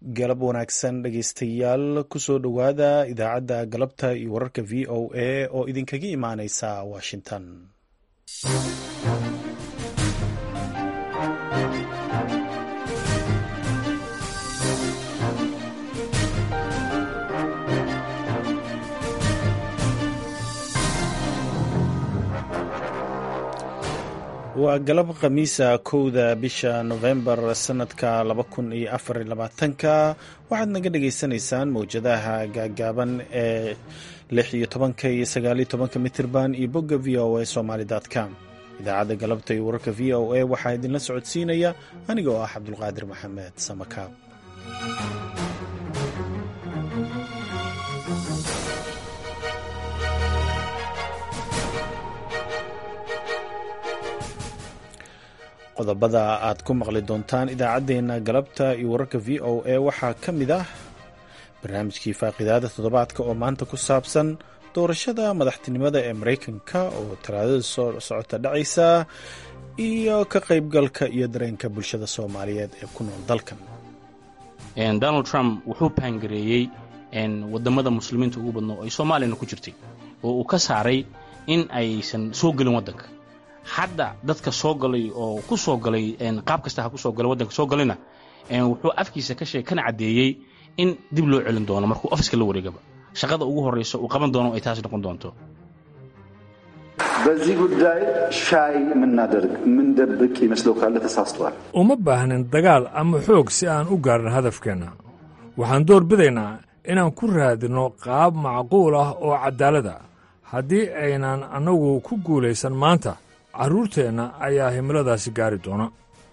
galab wanaagsan dhegeystayaal kusoo dhowaada idaacadda galabta iyo wararka v o a oo idinkaga imaaneysa washington waa galab khamiisa kowda bisha nofembar sanadka laba kun iyo afar iyo labaatanka waxaad naga dhagaysanaysaan mowjadaha gaagaaban ee lix iyo tobanka iyo sagaaliyo tobanka mitirban iyo bogga v o a somaly com idaacadda galabta iyo wararka v o a waxaa idinla socodsiinaya aniga oo ah cabdulqaadir maxamed samakaab qodobada aad ku maqli doontaan idaacaddeenna galabta iyo wararka v o a waxaa ka mid ah barnaamijkii faaqidaada toddobaadka oo maanta ku saabsan doorashada madaxtinimada ee maraykanka oo talaadada soo socota dhacaysa iyo ka qaybgalka iyo dareenka bulshada soomaaliyeed ee ku nool dalkan donald trump wuxuu paangareeyey wadamada muslimiinta ugu badno ay soomaaliyana ku jirtay oo uu ka saaray in aysan soo gelin waddanka hadda dadka soo galay oo ku soo galay qaab kasta ha ku soo galay waddanka soo galayna wuxuu afkiisa ka sheeg kana caddeeyey in dib loo celin doono markuu ofiska la wareegaba shaqada ugu horraysa uu qaban doono ay taas noqon doonto በዚህ ጉዳይ ሻይ የምናደርግ የምንደብቅ ይመስለው ካለ ተሳስቷል። uma baahnin dagaal ama xoog si aan u gaarno hadafkeenna waxaan door bidaynaa inaan ku raadinno qaab macquul ah oo caddaalad ah haddii aynan annagu ku guulaysan maanta carruurteenna ayaa himiladaasi gaari doona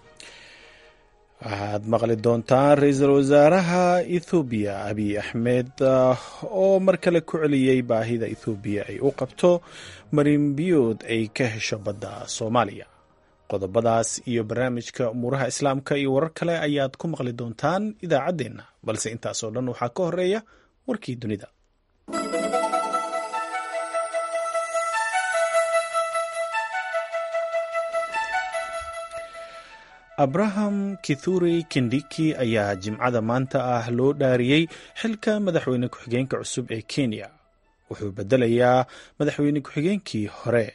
waxaad maqli doontaan ra-iisul wasaaraha ethoobiya abiy axmed oo mar kale ku celiyey baahida ethoobiya ay u qabto marinbiyood ay ka hesho badda soomaaliya qodobadaas iyo barnaamijka umuuraha islaamka iyo warar kale ayaad ku maqli doontaan idaacaddeenna balse intaasoo dhan waxaa ka horeeya warkii dunida abraham kithuri kindiki ayaa jimcada maanta ah loo dhaariyey xilka madaxweyne ku-xigeenka cusub ee kenya wuxuu bedelayaa madaxweyne ku-xigeenkii hore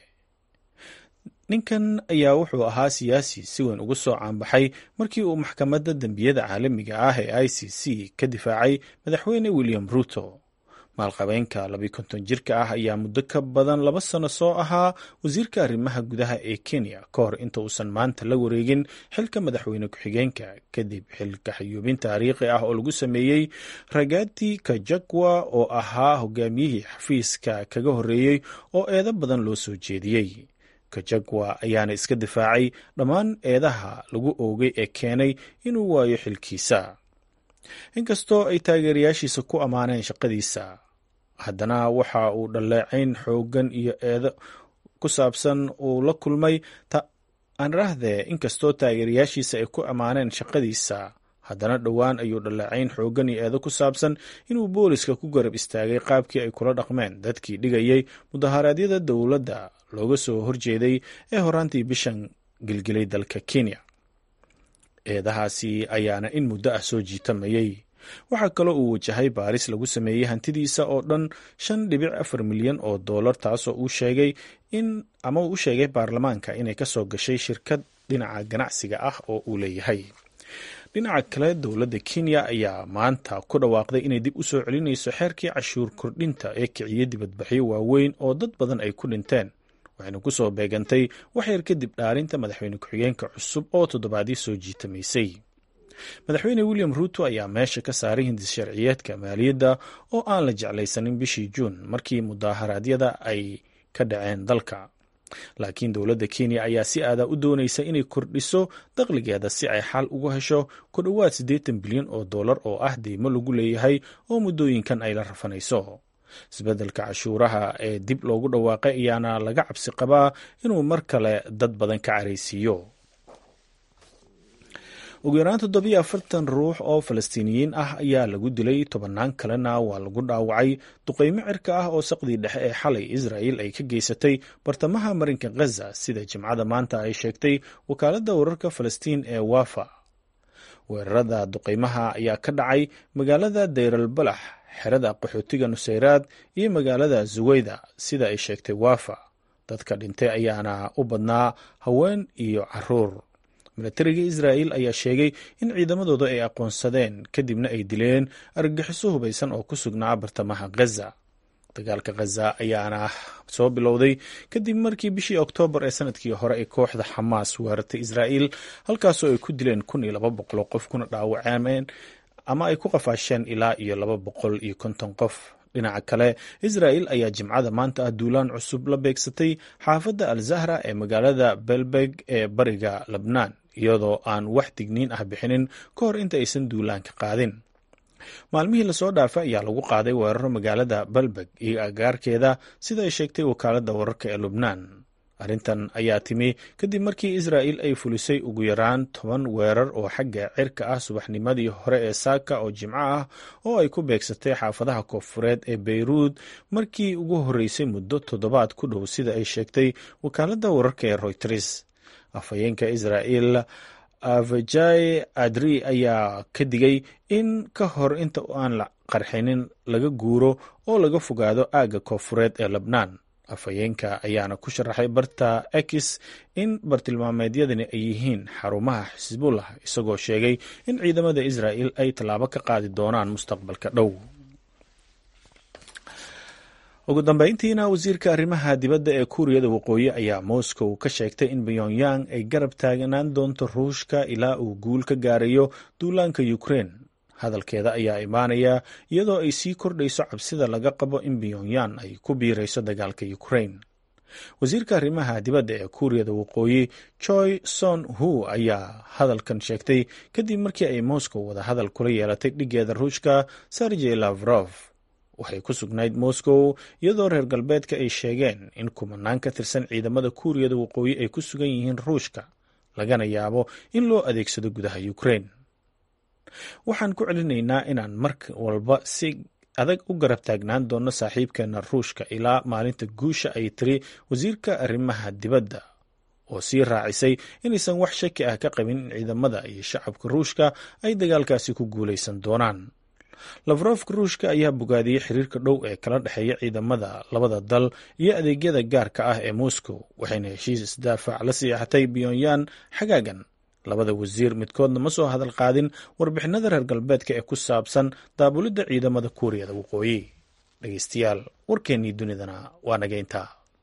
ninkan ayaa wuxuu ahaa siyaasi si weyn ugu soo caanbaxay markii uu maxkamadda dembiyada caalamiga ah ee i c c ka difaacay madaxweyne william ruto maalqabeenka labiyi konton jirka ah ayaa muddo ka badan laba sano soo ahaa wasiirka arrimaha gudaha ee kenya ka hor inta uusan maanta la wareegin xilka madaxweyne ku-xigeenka kadib xilka xayuubin taariikhi ah oo lagu sameeyey ragati kajagwa oo ahaa hogaamiyihii xafiiska kaga horreeyey oo eedo badan loo soo jeediyey kajagwa ayaana iska difaacay dhammaan eedaha lagu oogay ee keenay inuu waayo xilkiisa inkastoo ay taageerayaashiisa ku ammaaneen shaqadiisa haddana waxa uu dhaleecayn xooggan iyo eedo ku saabsan uu la kulmay aanraahdee inkastoo taageerayaashiisa ay ku ammaaneen shaqadiisa haddana dhowaan ayuu dhaleecayn xooggan iyo eedo ku saabsan inuu booliska ku garab istaagay qaabkii ay kula dhaqmeen dadkii dhigayay mudaharaadyada dowladda looga soo horjeeday ee horaantii bishan gilgilay dalka kenya eedahaasi ayaana in muddo ah soo jiitamayey waxaa kaloo uu wajahay baaris lagu sameeyey hantidiisa oo dhan shan dhibic afar milyan oo dollar taasoo uu sheegay in ama uu u sheegay baarlamaanka inay kasoo gashay shirkad dhinaca ganacsiga ah oo uu leeyahay dhinaca kale dowladda kenya ayaa maanta ku dhawaaqday inay dib u soo celinayso xeerkii cashuur kordhinta ee kiciyey dibadbaxyo waaweyn oo dad badan ay ku dhinteen waxayna ku soo beegantay waxyar kadib dhaarinta madaxweyne ku-xigeenka cusub oo toddobaadii soo jiitamaysay madaxweyne william ruuto ayaa meesha ka saaray hindis sharciyeedka maaliyadda oo aan la jeclaysanin bishii juun markii mudaaharaadyada ay ka dhaceen dalka laakiin dowladda kenya ayaa si aadaa u doonaysa inay kordhiso dakhligeeda si ay xal ugu hesho ku dhowaad siddeetan bilyan oo dollar oo ah deymo lagu leeyahay oo muddooyinkan ay la rafanayso isbeddelka cashuuraha ee dib loogu dhawaaqay ayaana laga cabsi qabaa inuu mar kale dad badan ka caraysiiyo ugu yaraan toddobiyo afartan ruux oo falastiiniyiin ah ayaa lagu dilay tobannaan kalena waa lagu dhaawacay duqeymo cirka ah oo saqdii dhexe ee xalay israa'il ay ka geysatay bartamaha marinka khaza sida jimcada maanta ay sheegtay wakaaladda wararka falastiin ee wafa weerarada duqeymaha ayaa ka dhacay magaalada dayral balax xerada qaxootiga nusayraad iyo magaalada zuweyda sida ay sheegtay waafa dadka dhintay ayaana u badnaa haween iyo caruur milatariga israa'il ayaa sheegay in ciidamadooda ay aqoonsadeen kadibna ay dileen argagixiso hubaysan oo ku sugnaa bartamaha ghaza dagaalka khaza ayaana soo bilowday kadib markii bishii oktoobar ee sanadkii hore ay kooxda xamaas weerartay israa'il halkaasoo ay ku dileen kun iyo laba boqol oo qof kuna dhaawacameen ama ay ku qafaasheen ilaa iyo laba boqol iyo konton qof dhinaca kale israa'il ayaa jimcada maanta ah duulaan cusub la beegsatay xaafadda al zahra ee magaalada belbeg ee bariga lebnaan iyadoo aan wax digniin ah bixinin ka hor inta aysan duulaanka qaadin maalmihii lasoo dhaafay ayaa lagu qaaday weeraro magaalada balbeg iyo agaarkeeda sida ay sheegtay wakaaladda wararka ee lubnaan arrintan ayaa timi kadib markii israa'il ay fulisay ugu yaraan toban weerar oo xagga cirka ah subaxnimadii hore ee saaka oo jimco ah oo ay ku beegsatay xaafadaha koonfureed ee beyruud markii ugu horreysay muddo toddobaad ku dhow sida ay sheegtay wakaaladda wararka ee royters afhayeenka israa'il avajai adri ayaa ka digay in ka hor inta aan la qarxinin laga guuro oo laga fogaado aagga koonfureed ee lebnaan afhayeenka ayaana ku sharaxay barta ex in bartilmaameedyadani ay yihiin xarumaha xisbullah isagoo sheegay in ciidamada israa'il ay tallaabo ka qaadi doonaan mustaqbalka dhow ugu dambeyntiina wasiirka arrimaha dibadda ee kuuriyada waqooyi ayaa moscow ka sheegtay in pyongyang ay garab taagnaan doonto ruushka ilaa uu guul ka gaarayo duulaanka ukrein hadalkeeda ayaa imaanaya iyadoo ay sii kordhayso cabsida laga qabo in pyongyang ay ku biirayso dagaalka ukrein wasiirka arrimaha dibadda ee kuuriyada waqooyi choi son hu ayaa hadalkan sheegtay kadib markii ay moscow wada hadal kula yeelatay dhigeeda ruushka sergey lavrov waxay ku sugnayd moscow iyadoo reer galbeedka ay sheegeen in kumanaan ka tirsan ciidamada kuuriyada waqooyi ay ku sugan yihiin ruushka lagana yaabo in loo adeegsado gudaha ukrein waxaan ku celinaynaa inaan mar walba si adag u garab taagnaan doono saaxiibkeena ruushka ilaa maalinta guusha ay tiri wasiirka arrimaha dibadda oo sii raacisay inaysan wax shaki ah ka qabin in ciidamada iyo shacabka ruushka ay dagaalkaasi ku guulaysan doonaan lafrofka ruushka ayaa bogaadiyey xiriirka dhow ee kala dhexeeya ciidamada labada dal iyo adeegyada gaarka ah ee moscow waxayna heshiis isdaafac la siixatay pyongyang xagaagan labada wasiir midkoodna ma soo hadal qaadin warbixinada reer galbeedka ee ku saabsan daabulidda ciidamada kuuriyada waqooyi dhegeystayaal warkeennii dunidana waa nageynta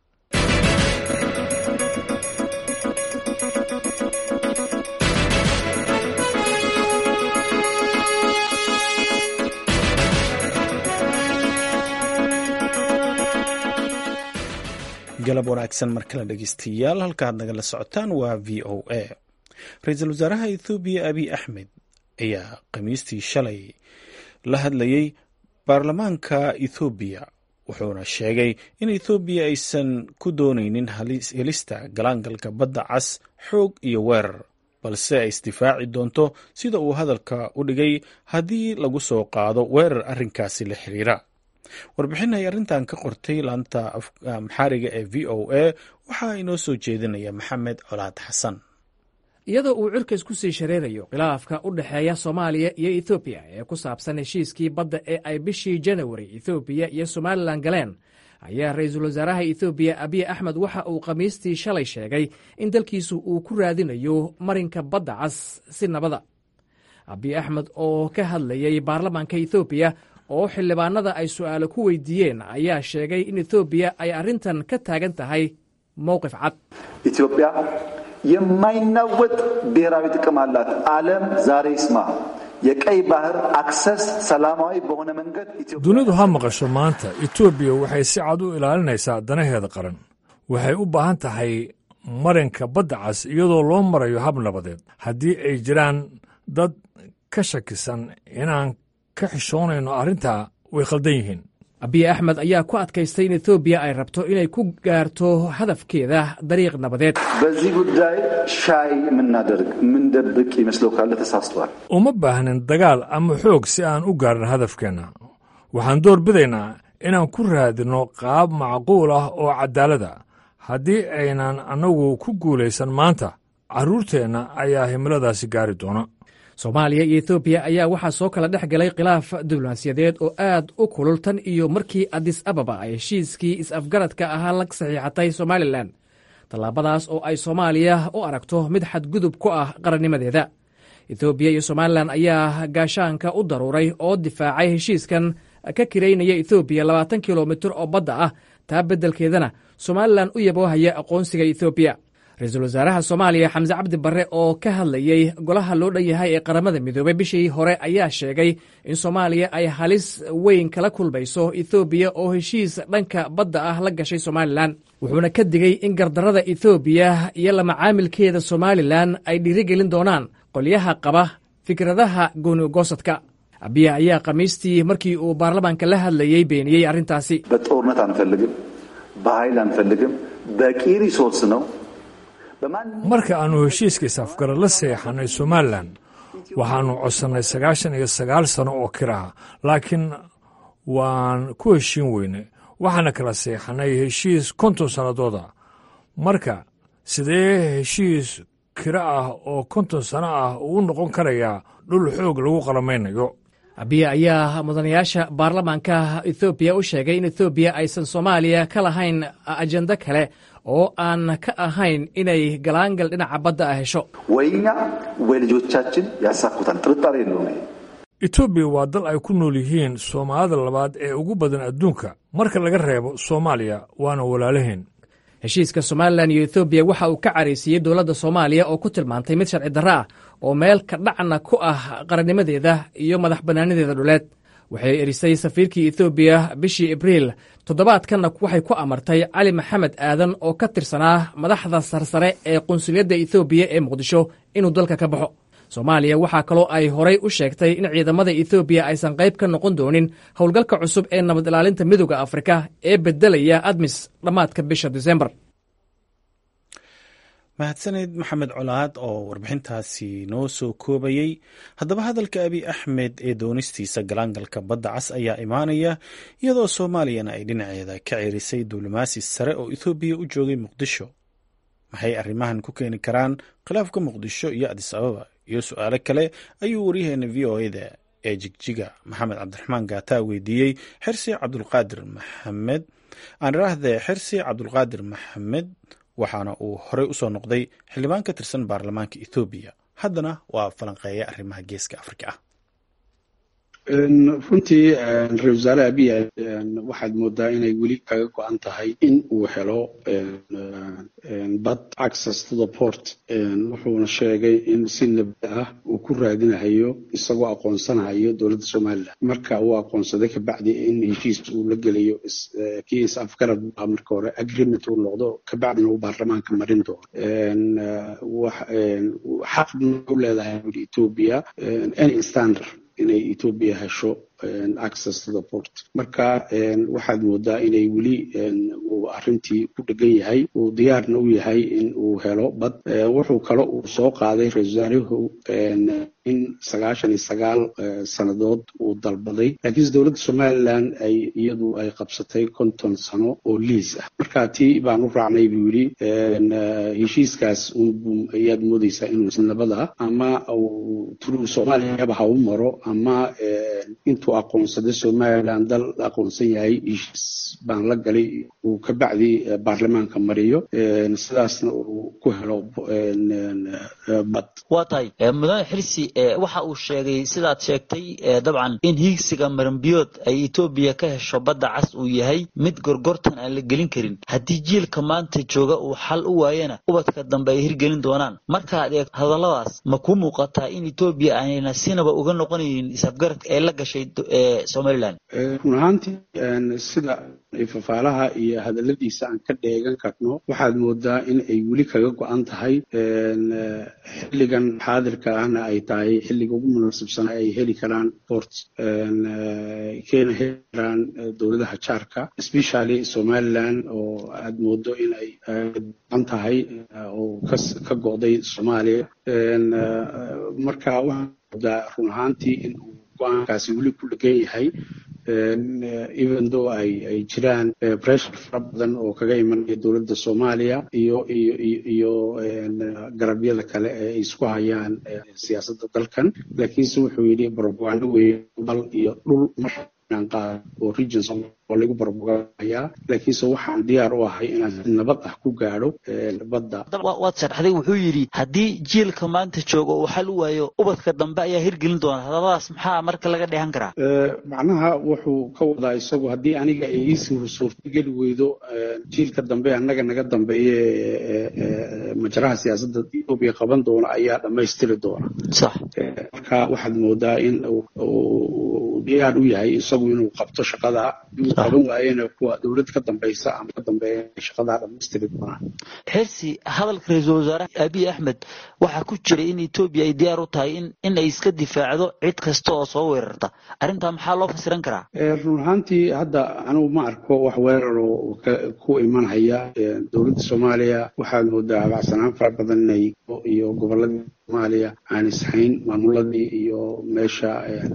galab wanaagsan mar kale dhegeystayaal halkaad nagala socotaan waa v o a ra-iisul wasaaraha ethoobiya abiy axmed ayaa khamiistii shalay la hadlayey baarlamaanka ethoobiya wuxuuna sheegay in ethoobiya aysan ku doonaynin helista galaangalka badda cas xoog iyo weerar balse ay isdifaaci doonto sida uu hadalka u dhigay haddii lagu soo qaado weerar arrinkaasi la xiriira warbixin ay arrintan ka qortay laanta maxaariga ee v o a waxaa inoo soo jeedinaya maxamed colaad xasan iyadoo uu cirkays ku sii shareerayo khilaafka u dhexeeya soomaaliya iyo ethoobiya ee ku saabsan heshiiskii badda ee ay bishii janawari ethoobiya iyo somalilan galeen ayaa ra-iisul wasaaraha ethoobiya abiy axmed waxa uu khamiistii shalay sheegay in dalkiisu uu ku raadinayo marinka badda cas si nabada abiy axmed oo ka hadlayay baarlamaanka ethoobiya oo xildhibaanada ay su'aalo ku weydiiyeen ayaa sheegay in ethoobiya ay arrintan ka taagan tahay mowqif cad ኢትዮጵያ የማይናወጥ ብሔራዊ ጥቅም አላት። ዓለም ዛሬ ይስማ። የቀይ ባህር አክሰስ ሰላማዊ በሆነ መንገድ dunidu ha maqasho maanta etoobiya waxay si cad u ilaalinaysaa danaheeda qaran waxay u baahan tahay marinka badda cas iyadoo loo marayo hab nabadeed haddii ay jiraan dad ka shakisan inaan ka xishoonayno arrintaa way khaldan yihiin abiy axmed ayaa ku adkaystay in etoobiya ay rabto inay ku gaarto hadafkeeda dariiq nabadeed በዚህ ጉዳይ ሻይ የምናደርግ የምንደብቅ ይመስለው ካለ ተሳስቷል። uma baahnin dagaal ama xoog si aan u gaarno hadafkeenna waxaan door bidaynaa inaan ku raadinno qaab macquul ah oo caddaalada haddii aynan annagu ku guulaysan maanta carruurteenna ayaa himiladaasi gaari doona soomaaliya iyo etoobiya ayaa waxaa soo kala dhex galay khilaaf diblomaasiyadeed oo aad u kulul tan iyo markii adis ababa ay heshiiskii is-afgaradka ahaa la saxiixatay somalilan tallaabadaas oo ay soomaaliya u aragto mid xadgudub ku ah qarannimadeeda etoobiya iyo somalilan ayaa gaashaanka u daruuray oo difaacay heshiiskan ka kiraynaya etoobiya labaatan kilomitir oo badda ah taa beddelkeedana somalilan u yaboohaya aqoonsiga etoobiya ra-iisul wasaaraha soomaaliya xamse cabdi barre oo ka hadlayey golaha loo dhan yahay ee qaramada midoobey bishii hore ayaa sheegay in soomaaliya ay halis weyn kala kulmayso ethoobiya oo heshiis dhanka badda ah la gashay somalilan wuxuuna ka digey in gardarrada ethoobiya iyo lamacaamilkeeda somalilan ay dhiirigelin doonaan qolyaha qaba fikradaha goonigoosadka abiya ayaa khamiistii markii uu baarlamaanka la hadlayey beeniyey arrintaasi በጦርነት አንፈልግም፣ በኃይል አንፈልግም፣ በቂ ሪሶርስ ነው marka aannu heshiiska is-afgarad la seexannay somalilan waxaannu codsannay sagaashan iyo sagaal sano oo kiraha laakiin waan ku heshiin weynay waxaana kala seexannay heshiis konton sannadooda marka sidee heshiis kiro ah oo konton sano ah uu noqon karayaa dhul xoog lagu qalamaynayo abiya ayaa mudanayaasha baarlamaanka ethoobiya u sheegay in ethoobiya aysan soomaaliya ka lahayn ajendo kale oo aan ka ahayn inay galaangal dhinaca badda ah hesho ወይ እኛ ወይ ልጆቻችን ያሳኩታል። ጥርጣሬ የለውም። ይሄ etoobiya waa dal ay ku nool yihiin soomaalida labaad ee ugu badan adduunka marka laga reebo soomaaliya waana walaalaheen heshiiska somalilan iyo ethoobiya waxa uu ka caraysiiyey dowladda soomaaliya oo ku tilmaantay mid sharci darro ah oo meel ka dhacna ku ah qarannimadeeda iyo madax bannaanadeeda dhuleed waxay erisay safiirkii ethoobiya bishii abriil toddobaadkanna waxay ku amartay cali maxamed aadan oo ka tirsanaa madaxda sarsare ee qunsuliyadda ethoobiya ee muqdisho inuu dalka ka baxo soomaaliya waxaa kaloo ay horay u sheegtay in ciidamada ethoobiya aysan qayb ka noqon doonin howlgalka cusub ee nabad ilaalinta midooda afrika ee beddelaya admis dhammaadka bisha disembar mahadsaneyd maxamed colaad oo warbixintaasi noo soo koobayey haddaba hadalka abiy axmed ee doonistiisa galaangalka badda cas ayaa imaanaya iyadoo soomaaliyana ay dhinaceeda ka cerisay diblomaasi sare oo ethoobiya u joogay muqdisho maxay arrimahan ku keeni karaan khilaafka muqdisho iyo adis ababa iyo su-aalo kale ayuu waryaheena v o eda ee jigjiga maxamed cabdiraxmaan gaataa weydiiyey xirsi cabdulqaadir maxamed aaniraahde xirsi cabdulqaadir maxamed waxaana uu horey usoo noqday xildhibaan ka tirsan baarlamaanka ethoobiya haddana waa falanqeeya arrimaha geeska afrika ah runtii ra-isul wasaare abiy waxaad moodaa inay weli kaga go-an tahay in uu helo bad access to the port wuxuuna sheegay in si nabad ah uu ku raadinahayo isagoo aqoonsanahayo dowladda somalilan marka uu aqoonsaday kabacdi in heshiis uu la gelayo kii is afgarad baa marka hore agreement uu noqdo kabacdina uu baarlamaanka marin doono xaqna u leedahay ethiopia any standard inay ethiopia hesho access to the port marka waxaad moodaa inay weli uu arrintii ku dhegan yahay uu diyaarna u yahay in uu helo bad wuxuu kale uu soo qaaday ra-isul wasaaruhu in sagaashan iyo sagaal sannadood uu dalbaday laakiinse dowladda somalilan ay iyadu ay qabsatay konton sano oo liis ah marka tii baan u raacnay buu yidhi heshiiskaas ayaad moodeysaa inuu nabada ama turuu soomaaliyaba ha u maro ama intuu aqoonsaday somalilan dal aqoonsan yahay heshiis baan la galay uu ka bacdi baarlamaanka mariyo sidaasna uu ku helo bad waa tahay mudane xirsi waxa uu sheegay sidaad sheegtay dabcan in hiigsiga marambiyood ay etoobiya ka hesho badda cas uu yahay mid gorgortan aan la gelin karin haddii jiilka maanta jooga uu xal u waayana ubadka dambe ay hirgelin doonaan markaad eeg hadalladaas ma ku muuqataa in etoobiya aanayna sinaba uga noqonaynin isafgaradka ee la gashay somalilan run ahaantii sida fafaalaha iyo hadaladiisa aan ka dheegan karno waxaad moodaa in ay weli kaga go-an tahay xilligan xaadirka ahna ay tahay xilliga ugu munaasabsan ay heli karaan port keena heli karaan dowladaha jaarka especially somaliland oo aad moodo in ay an tahay oo ka go'day soomaaliya marka waxaa moodaa run ahaantii in uu go-aankaasi weli ku dhegan yahay even though ay ay jiraan pressure fara badan oo kaga imanaya dowladda soomaaliya iyo iyo iyo garabyada kale ee ay isku hayaan siyaasadda dalkan laakiinse wuxuu yidhi propaganda weeye dal iyo dhul qaad oo regions oo lagu barbogayaa laakiinse waxaan diyaar u ahay inaan si nabad ah ku gaadho badda waad sharxday wuxuu yidhi haddii jiilka maanta jooga uu xal u waayo ubadka dambe ayaa hirgelin doona hadalladaas maxaa marka laga dheehan karaa macnaha wuxuu ka wadaa isagu haddii aniga ay iisii suurtageli weydo jiilka dambe annaga naga dambeeye majraha siyaasadda etoobiya qaban doona ayaa dhammaystiri doona sax marka waxaad moodaa in diyaar u yahay isagu inuu qabto shaqada qaban waayena kuwa dowlad ka dambaysa ama ka dambeeya shaqadaa dhammaystiri doonaan xirsi hadalka ra-iisul wasaare abiy axmed waxaa ku jiray in etoobiya ay diyaar u tahay in in ay iska difaacdo cid kasta oo soo weerarta arrintaa maxaa loo fasiran karaa run ahaantii hadda anigu ma arko wax weerar oo ku imanhaya dowladda soomaaliya waxaad moodaa habacsanaan fara badan inay iyo gobolladii soomaaliya aan ishayn maamuladii iyo meesha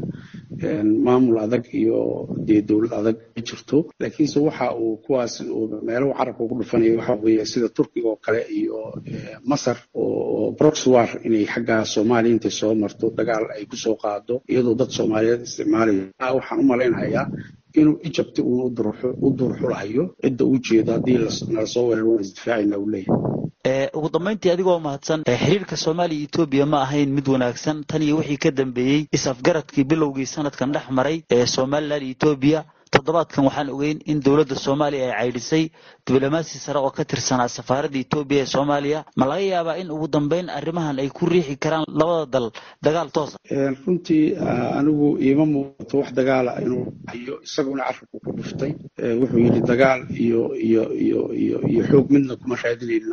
maamul adag iyo dee dowlad adag ma jirto laakiinse waxa uu kuwaas meelahu carabka ku dhufanaya waxa weeye sida turkiga oo kale iyo masar oo broxwar inay xagga soomaaliya intay soo marto dagaal ay kusoo qaado iyadoo dad soomaaliyeed isticmaalaya waxaan u malaynayaa inuu egypt uun u duurxulahayo cidda u jeedo haddii nala soo weeraro waan isdifaacayna uu leeyahay ugu dambayntii adigoo mahadsan xiriirka soomaaliya etoobiya ma ahayn mid wanaagsan tan iyo wixii ka dambeeyey is-afgaradkii bilowgii sanadkan dhex maray ee somalilan etoobiya toddobaadkan waxaan ogeyn in dowladda soomaaliya ay caydhisay diblomaasi sare oo ka tirsanaa safaaradda etoobiya ee soomaaliya ma laga yaabaa in ugu dambeyn arrimahan ay ku riixi karaan labada dal dagaal toosa runtii anigu iima muuqato wax dagaala inuu hayo isaguna carabku ku dhuftay wuxuu yidhi dagaal iyo iyo iyo iyo iyo xoog midna kuma raadinayno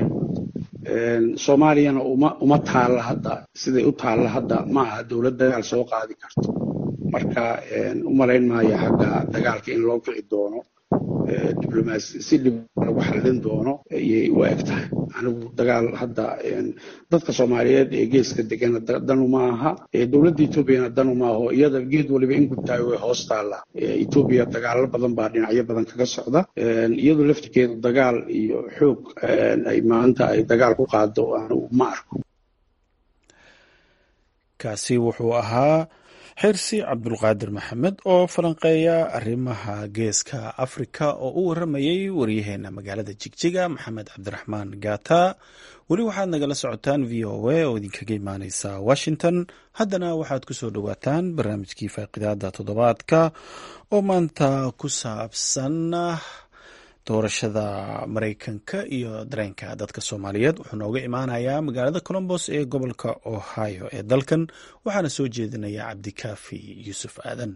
soomaaliyana uma uma taalla hadda siday u taalla hadda ma aha dowlad dagaal soo qaadi karto marka u malayn maayo xagga dagaalka in loo kici doono diblomaasi si dhib lagu xallin doono ayay u eg tahay anigu dagaal hadda dadka soomaaliyeed ee geeska degana danu ma aha dowladda etoobiyana danu ma aho iyada geed waliba in gudtaayo way hoos taallaa etoobiya dagaalo badan baa dhinacyo badan kaga socda iyadoo laftirkeedu dagaal iyo xoog ay maanta ay dagaal ku qaado anigu ma arko kaasi wuxuu ahaa xirsi cabdulqaadir maxamed oo falanqeeya arrimaha geeska afrika oo u waramayay waryaheena magaalada jigjiga maxamed cabdiraxmaan gata weli waxaad nagala socotaan v o a oo idinkaga imaaneysa washington haddana waxaad ku soo dhowaataan barnaamijkii faaqidaada toddobaadka oo maanta ku saabsan doorashada maraykanka iyo dareenka dadka soomaaliyeed wuxuu nooga imaanayaa magaalada colombos ee gobolka ohio ee dalkan waxaana soo jeedinaya cabdikaafi yuusuf aadan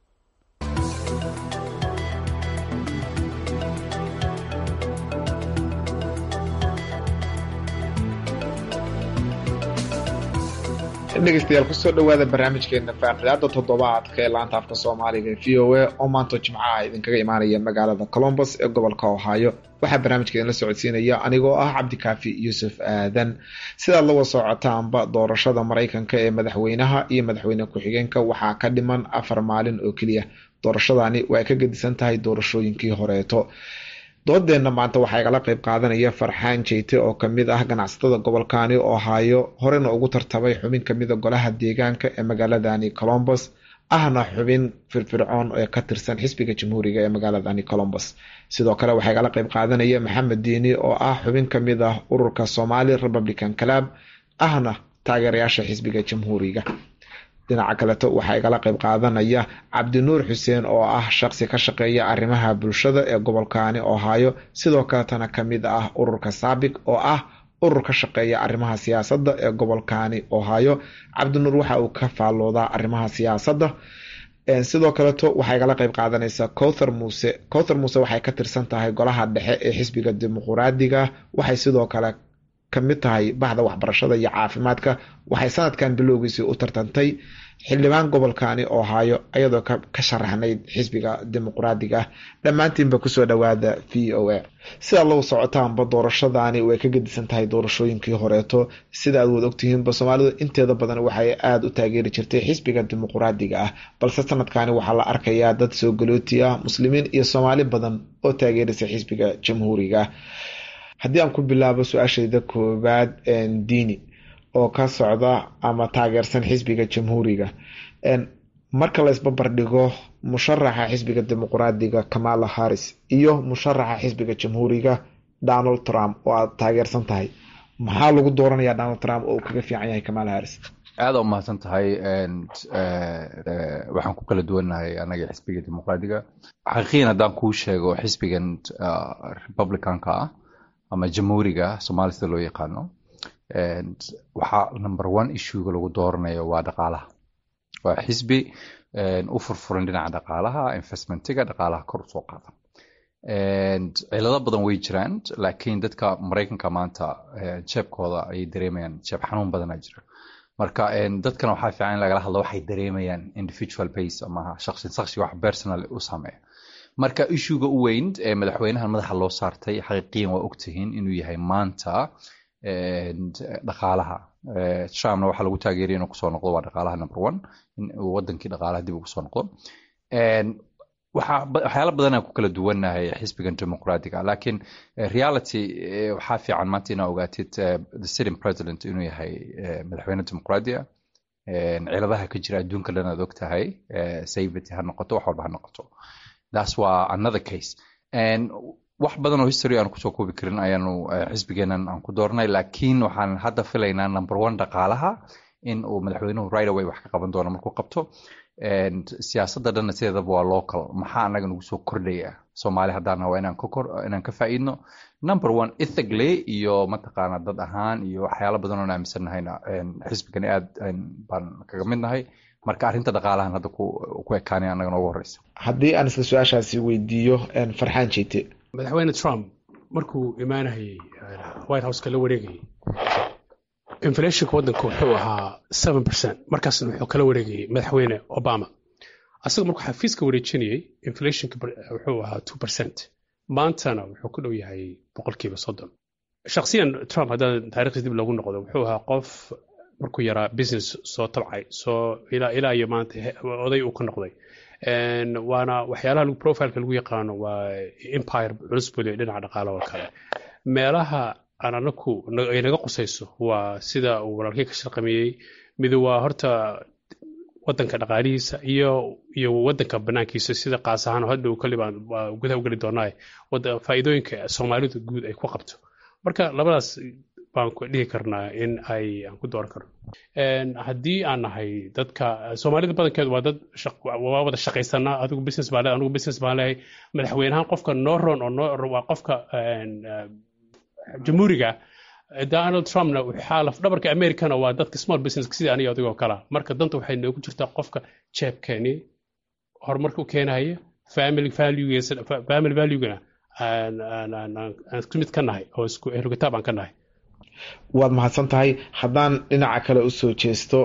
dhegeystayaal kusoo dhowaada barnaamijkeena faaqidaada toddobaadka ee laanta afka soomaaliga v o a oo maanta jimcaha idinkaga imaanaya magaalada colombos ee gobolka ohio waxaa barnaamijka idinla socodsiinaya anigoo ah cabdikaafi yuusuf aadan sidaad la wasocotaanba doorashada maraykanka ee madaxweynaha iyo madaxweyne ku-xigeenka waxaa ka dhiman afar maalin oo keliya doorashadani waa ka gedisan tahay doorashooyinkii horeeto doodeenna maanta waxaa igala qeyb qaadanaya farxaan jeyte oo kamid ah ganacsatada gobolkani ohio horena ugu tartamay xubin kamida golaha deegaanka ee magaaladani colombos ahna xubin firfircoon ee ka tirsan xisbiga jamhuuriga ee magaaladani colombos sidoo kale waxaa igala qeyb qaadanaya maxamed diini oo ah xubin kamid ah ururka somali republican club ahna taageerayaasha xisbiga jamhuuriga dhinaca kaleto waxaa igala qeyb qaadanaya cabdinuur xuseen oo ah shaqsi ka shaqeeya arrimaha bulshada ee gobolkani ohio sidoo kaletana kamid ah ururka saabig oo ah urur ka shaqeeya arrimaha siyaasadda ee gobolkani ohio cabdinuur waxa uu ka faalloodaa arrimaha siyaasadda sidoo kaleto waxaa igala qeyb qaadanaysa cowthar muuse cowthar muuse waxay ka tirsan tahay golaha dhexe ee xisbiga dimuquraadiga waxay sidoo kale ka mid tahay bahda waxbarashada iyo caafimaadka waxay sanadkan bilowgiisii u tartantay xildhibaan gobolkani ohaayo ayadoo ka sharaxnayd xisbiga dimuqraadiga ah dhammaantiinba kusoo dhowaada v o a sidaad lagu socotaanba doorashadani way ka gedisan tahay doorashooyinkii horeeto sida aad wad ogtihiinba soomaalidu inteeda badan waxay aada u taageeri jirtay xisbiga dimuqraadiga ah balse sanadkani waxaa la arkayaa dad soo galooti ah muslimiin iyo soomaali badan oo taageerisa xisbiga jamhuuriga haddii aan ku bilaabo su-aashayda koowaad diini oo ka socda ama taageersan xisbiga jamhuuriga marka la isbabardhigo musharaxa xisbiga dimuqraadiga kamala harris iyo musharaxa xisbiga jamhuuriga donald trump oo aad taageersan tahay maxaa lagu dooranayaa donald trump oo uu kaga fiican yahay kamala harris aada u mahadsan tahay waxaan ku kala duwannahay anaga xisbiga dimuqraadiga xaqiiqiyan haddaan kuu sheego xisbigan republicanka ah ama jamhuuriga somaali sida loo yaqaano waxaa number one issuega lagu dooranayo waa dhaqaalaha waa xisbi u furfuran dhinaca dhaqaalaha investmentiga dhaqaalaha kor usoo qaada cilado badan way jiraan laakiin dadka maraykanka maanta jeebkooda ayay dareemayaan jeeb xanuun badanaa jira marka dadkana waxaa fiican in lagala hadlo waxay dareemayaan individual base ama shaqsi shaqsi wax personal u sameeya marka issuega u weyn ee madaxweynahan madaxa loo saartay xaqiiqiyan waa ogtihiin inuu yahay maanta dhaqaalaha trumpna waxaa lagu taageeraya inuu kusoo noqdo waa dhaqaalaha number one in uu wadankii dhaqaalaha dib ugu soo noqdo waxyaala badanaa ku kala duwannahay xisbigan dimuqraadiga laakiin reality waxaa fiican maanta inaa ogaatid the sitting president inuu yahay madaxweyne dimuqraadiga ciladaha ka jira adduunka dhan aad og tahay safety ha noqoto wax walba ha noqoto that's waa another case wax badan oo history aan kusoo koobi karin ayaanu xisbigeenan aan ku doornay laakiin waxaan hadda filaynaa number one dhaqaalaha in uu madaxweynuhu right away wax ka qaban doono markuu qabto siyaasadda dhanna sideedaba waa local maxaa anaga nagu soo kordhaya soomaali haddaan waa inaan ka kor inaan ka faa'iidno number one ethically iyo mataqaana dad ahaan iyo waxyaalo badan oon aaminsannahayna xisbigani aad baan kaga mid nahay marka arrinta dhaqaalahan hadda ku ekaanay annaga noogu horeysa haddii aan isla su-aashaasi weydiiyo farxaan jeete madaxweyne trump markuu imaanayay white houseka la wareegayay inflationka waddanka wuxuu ahaa seven percent markaasna wuxuu kala wareegayay madaxweyne obama asaga markuu xafiiska wareejinayay inflationka wuxuu ahaa two percent maantana wuxuu ku dhow yahay boqolkiiba soddon shakhsiyan trump haddaan taarikhdiis dib loogu noqdo wuxuu ahaa qof markuu yaraa business soo tabcay soo ilaa ilaa iyo maanta oday uu ka noqday waana waxyaalaha lagu profileka lagu yaqaano waa empire culus buu leeyahy dhinaca dhaqaalaha oo kale meelaha aan anaku ay naga qusayso waa sida uu walaalkii ka shaqameeyey midu waa horta wadanka dhaqaalihiisa iyo iyo wadanka banaankiisa sida qaas ahaan hadda uu kalibaan gudaha u geli doonaa faa'iidooyinka soomaalidu guud ay ku qabto marka labadaas baan dhihi karnaa in ay aan ku dooran karno haddii aan nahay dadka soomaalida badankeedu waa dad waa wada shaqaysanaa adigu business baa leehay anigu business baan leehay madaxweynahaan qofka noo ron oo noo waa qofka jamhuuriga donald trumpna waxaa lafdhabarka americana waa dadka small business sidii aniga adigoo kala marka danta waxay noogu jirtaa qofka jeebkeeni horumarka u keenaya family valuegiisa family valuegana aan isku mid ka nahay oo isku ehlukitaab aan ka nahay waad mahadsan tahay haddaan dhinaca kale usoo jeesto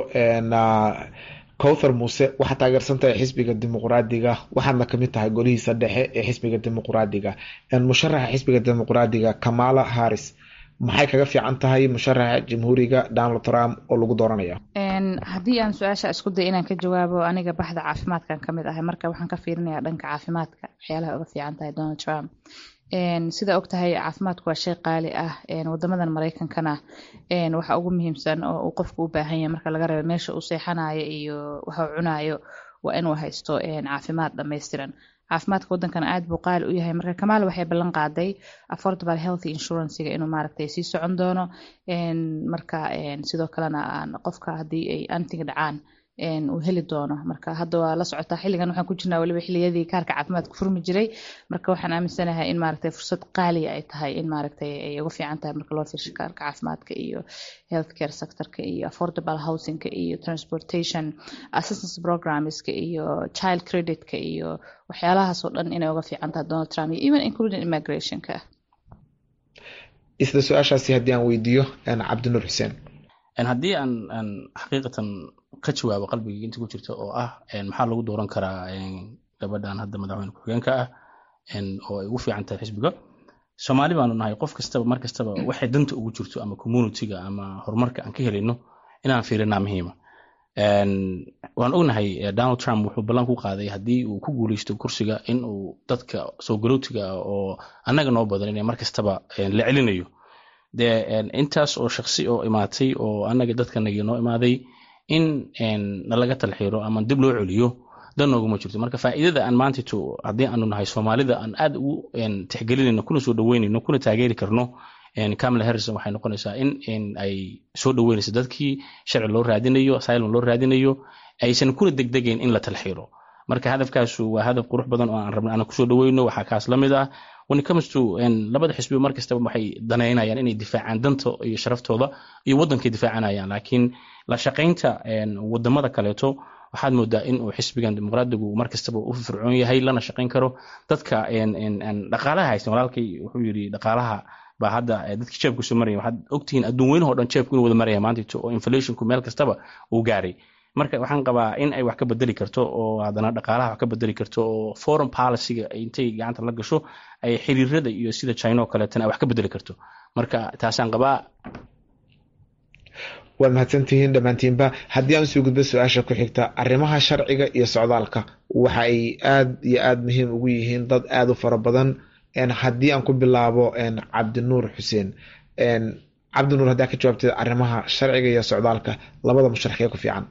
cowthar muuse waxaad taageersan tahay xisbiga dimuqraadiga waxaadna kamid tahay golihiisa dhexe ee xisbiga dimuqraadiga musharaxa xisbiga dimuqraadiga kamala harris maxay kaga fiican tahay musharaxa jamhuuriga donald trump oo lagu dooranaya haddii aan su-aasha isku day inaan ka jawaabo aniga baxda caafimaadkan kamid ahay marka waxaan ka fiirinayaa dhanka caafimaadka waxyaalaha uga fiican tahay donald trump sida og tahay caafimaadku waa shay qaali ah wadamadan mareykankana waxa ugu muhiimsan oo uu qofku u baahan yahay marka laga reebo meesha uu seexanayo iyo waxa uu cunayo waa inuu haysto caafimaad dhammaystiran caafimaadka wadankana aad buu qaali u yahay marka kamaal waxay ballan qaaday affordable health insurancega inuu maaragtay sii socon doono marka sidoo kalena qofka haddii ay antiga dhacaan uu heli doono marka hadda waa la socotaa xilligan waxaan ku jirnaa waliba xilliyadii kaarka caafimaadka furmi jiray marka waxaan aaminsanahay in maaragtay fursad qaaliya ay tahay in maaragtay ay uga fiican tahay marka loo fiirsho kaarka caafimaadka iyo healthcare sectorka iyo affordable housingka iyo transportation assistance programmeska iyo child creditka iyo waxyaalahaas oo dhan inay uga fiican tahay donald trump iyo even including immigrationka isla su-aashaasi haddii aan weydiiyo cabdinuur xuseen haddii aan aan xaqiiqatan ka jawaabo qalbigii inta ku jirta oo ah maxaa lagu dooran karaa gabadhan hadda madaxweyne ku-xigeenka ah oo ay ugu fiican tahay xisbiga soomaali baanu nahay qof kastaba mar kastaba waxay danta ugu jirto ama communityga ama horumarka aan ka helayno inaan fiirinaa muhiima waan ognahay donald trump wuxuu ballan ku qaaday haddii uu ku guuleysto kursiga in uu dadka soo galootiga ah oo annaga noo badan inay mar kastaba la celinayo dee intaas oo shaksi oo imaatay oo annaga dadkanagii noo imaaday in nalaga talxiiro ama dib loo celiyo dan nooguma jirto marka faa'iidada aan maantito haddii aanu nahay soomaalida aan aad ugu tixgelinayno kuna soo dhaweynayno kuna taageeri karno camala harrison waxay noqonaysaa in ay soo dhaweynayso dadkii sharci loo raadinayo asylum loo raadinayo aysan kuna degdegayn in la talxiiro marka hadafkaasu waa hadaf qurux badan oo aan rabna aan kusoo dhaweyno waxaa kaas la mid ah when it comes to labada xisbiba mar kastaba waxay danaynayaan inay difaacaan danta iyo sharaftooda iyo waddankay difaacanayaan laakiin la shaqaynta wadamada kaleeto waxaad moodaa in uu xisbigan dimuqraadigu mar kastaba u fircoon yahay lana shaqayn karo dadka dhaqaalaha haysta walaalkay wuxuu yidhi dhaqaalaha baa hadda dadkii jeebku soo maraya waxaad ogtihiin adduun weynaho dhan jeebku inuu wada maraya maantito oo inflationku meel kastaba uu gaaray marka waxaan qabaa in ay wax ka bedeli karto oo haddana dhaqaalaha wax ka bedeli karto oo foreign policyga intay gacanta la gasho ay xiriirada iyo sida china oo kaleetana ay wax ka bedeli karto marka taasaan qabaa waad mahadsantihiin dhammaantiinba haddii aan usoo gudbo su-aasha ku xigta arrimaha sharciga iyo socdaalka waxa ay aad iyo aad muhiim ugu yihiin dad aada u fara badan haddii aan ku bilaabo cabdinuur xuseen cabdinuur haddii aad ka jawaabteed arrimaha sharciga iyo socdaalka labada musharaxee ku fiican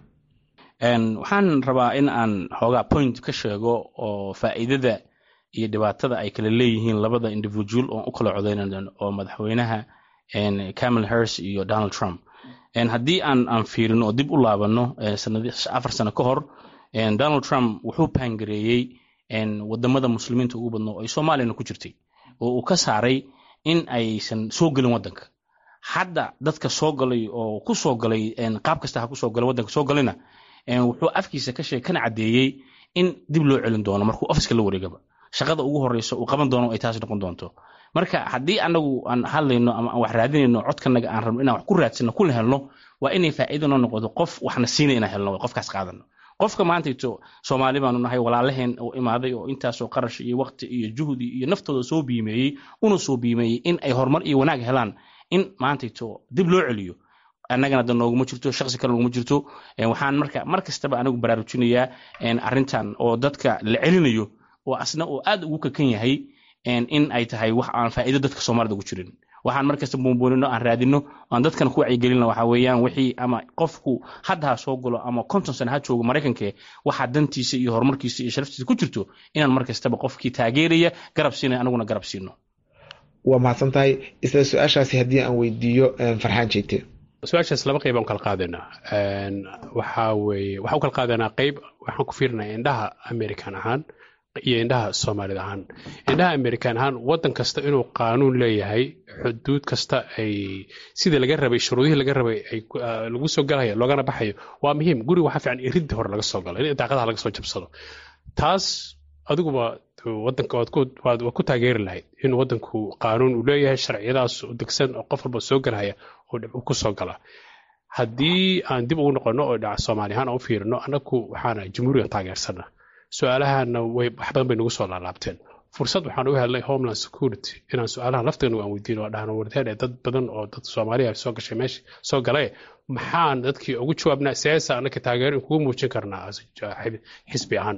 waxaan rabaa in aan xoogaa point ka sheego oo faa'iidada iyo dhibaatada ay kala leeyihiin labada individual oon u kala codeynan oo madaxweynaha camal harris iyo donald trump haddii aan aan fiirino oo dib u laabano afar sano ka hor donald trump wuxuu paangareeyey wadamada muslimiinta ugu badno ay soomaaliyana ku jirtay oo uu ka saaray in aysan soo gelin wadanka hadda dadka soo galay oo ku soo galay qaab kasta ha ku soo galay wadanka soo galayna wuxuu afkiisa ka sheeg kana caddeeyey in dib loo celin doono markuu ofiska la wareegaba shaqada ugu horeysa uu qaban doono ay taas noqon doonto marka haddii anagu aan hadlayno ama aan wax raadinayno codkanaga aan rabno inaan wax ku raadsano kuna helno waa inay faa'iido noo noqoto qof waxna siinay inaan helno qofkaas qaadano qofka maantayto soomaali baanu nahay walaalaheen oo imaaday oo intaasoo qarash iyo waqti iyo juhdi iyo naftooda soo biimeeyey una soo biimeeyey in ay horumar iyo wanaag helaan in maantayto dib loo celiyo annagana da nooguma jirto shaqsi kale nooguma jirto waxaan marka mar kastaba anigu baraarujinayaa arrintan oo dadka la celinayo oo asna oo aad ugu kakan yahay in ay tahay wax aan faa'iido dadka soomaalida ugu jirin waxaan markasta buunbuunino aan raadino aan dadkana ku wacyigelino waxa weeyaan wixii ama qofku hadda ha soo galo ama konton sano ha joogo maraykanke waxaa dantiisa iyo horumarkiisa iyo sharaftiisa ku jirto inaan mar kastaba qofkii taageeraya garab siinay anaguna garab siino waa mahadsan tahay isla su-aashaasi haddii aan weydiiyo farxaan jeegte su-aashaas laba qayb aan kala qaadanaa waxaa weeye waxaan u kala qaadanaa qayb waxaan ku fiirinaa indhaha american ahaan iyo indhaha soomaalida ahaan indhaha american ahaan waddan kasta inuu qaanuun leeyahay xuduud kasta ay sidii laga rabay shuruudihii laga rabay ay lagu soo galayo loogana baxayo waa muhiim guriga waxaa fiican iridda hore laga soo galo in daaqadaha laga soo jabsado taas adiguba wadanka waad ku taageeri lahayd in wadanku qaanuun uu leeyahay sharciyadaas u degsan oo qof walba soo galaya oo dhib ku soo gala haddii aan dib ugu noqono oo dhaca soomaali ahaan aan u fiirino annagu waxaana jamhuurigan taageersana su-aalahana way wax badan bay nagu soo laalaabteen fursad waxaan u helnay homeland security inaan su-aalaha lafteenu aan weydiino dhahno warteen ee dad badan oo dad soomaaliya soo gashay meesha soo galae maxaan dadkii ugu jawaabnaa siyaasa annaka taageero in kugu muujin karnaa xisbi ahaan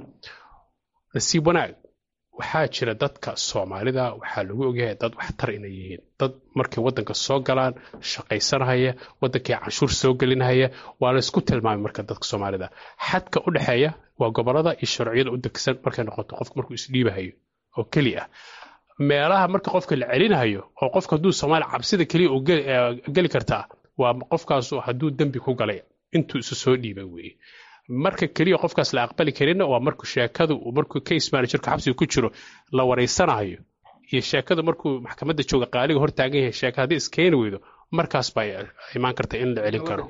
nasiib wanaag waxaa jira dadka soomaalida waxaa lagu ogyahay dad waxtar inay yihiin dad markay wadanka soo galaan shaqaysanahaya wadankii canshuur soo gelinahaya waa la isku tilmaamay marka dadka soomaalida xadka u dhexeeya waa gobolada iyo sharciyada u degsan markay noqoto qofka markuu isdhiibahayo oo keli ah meelaha marka qofka la celinahayo oo qofka hadduu soomaaliya cabsida keliya uu geli kartaa waa qofkaasu hadduu dembi ku galay intuu isu soo dhiibay weeye marka keliya qofkaas la aqbali karinna waa markuu sheekadu markuu case managerka xabsiga ku jiro la wareysanayo iyo sheekadu markuu maxkamadda jooga qaaliga hor taagan yahay sheeka haddii iskeeni weydo markaas baa imaan karta in la celin karo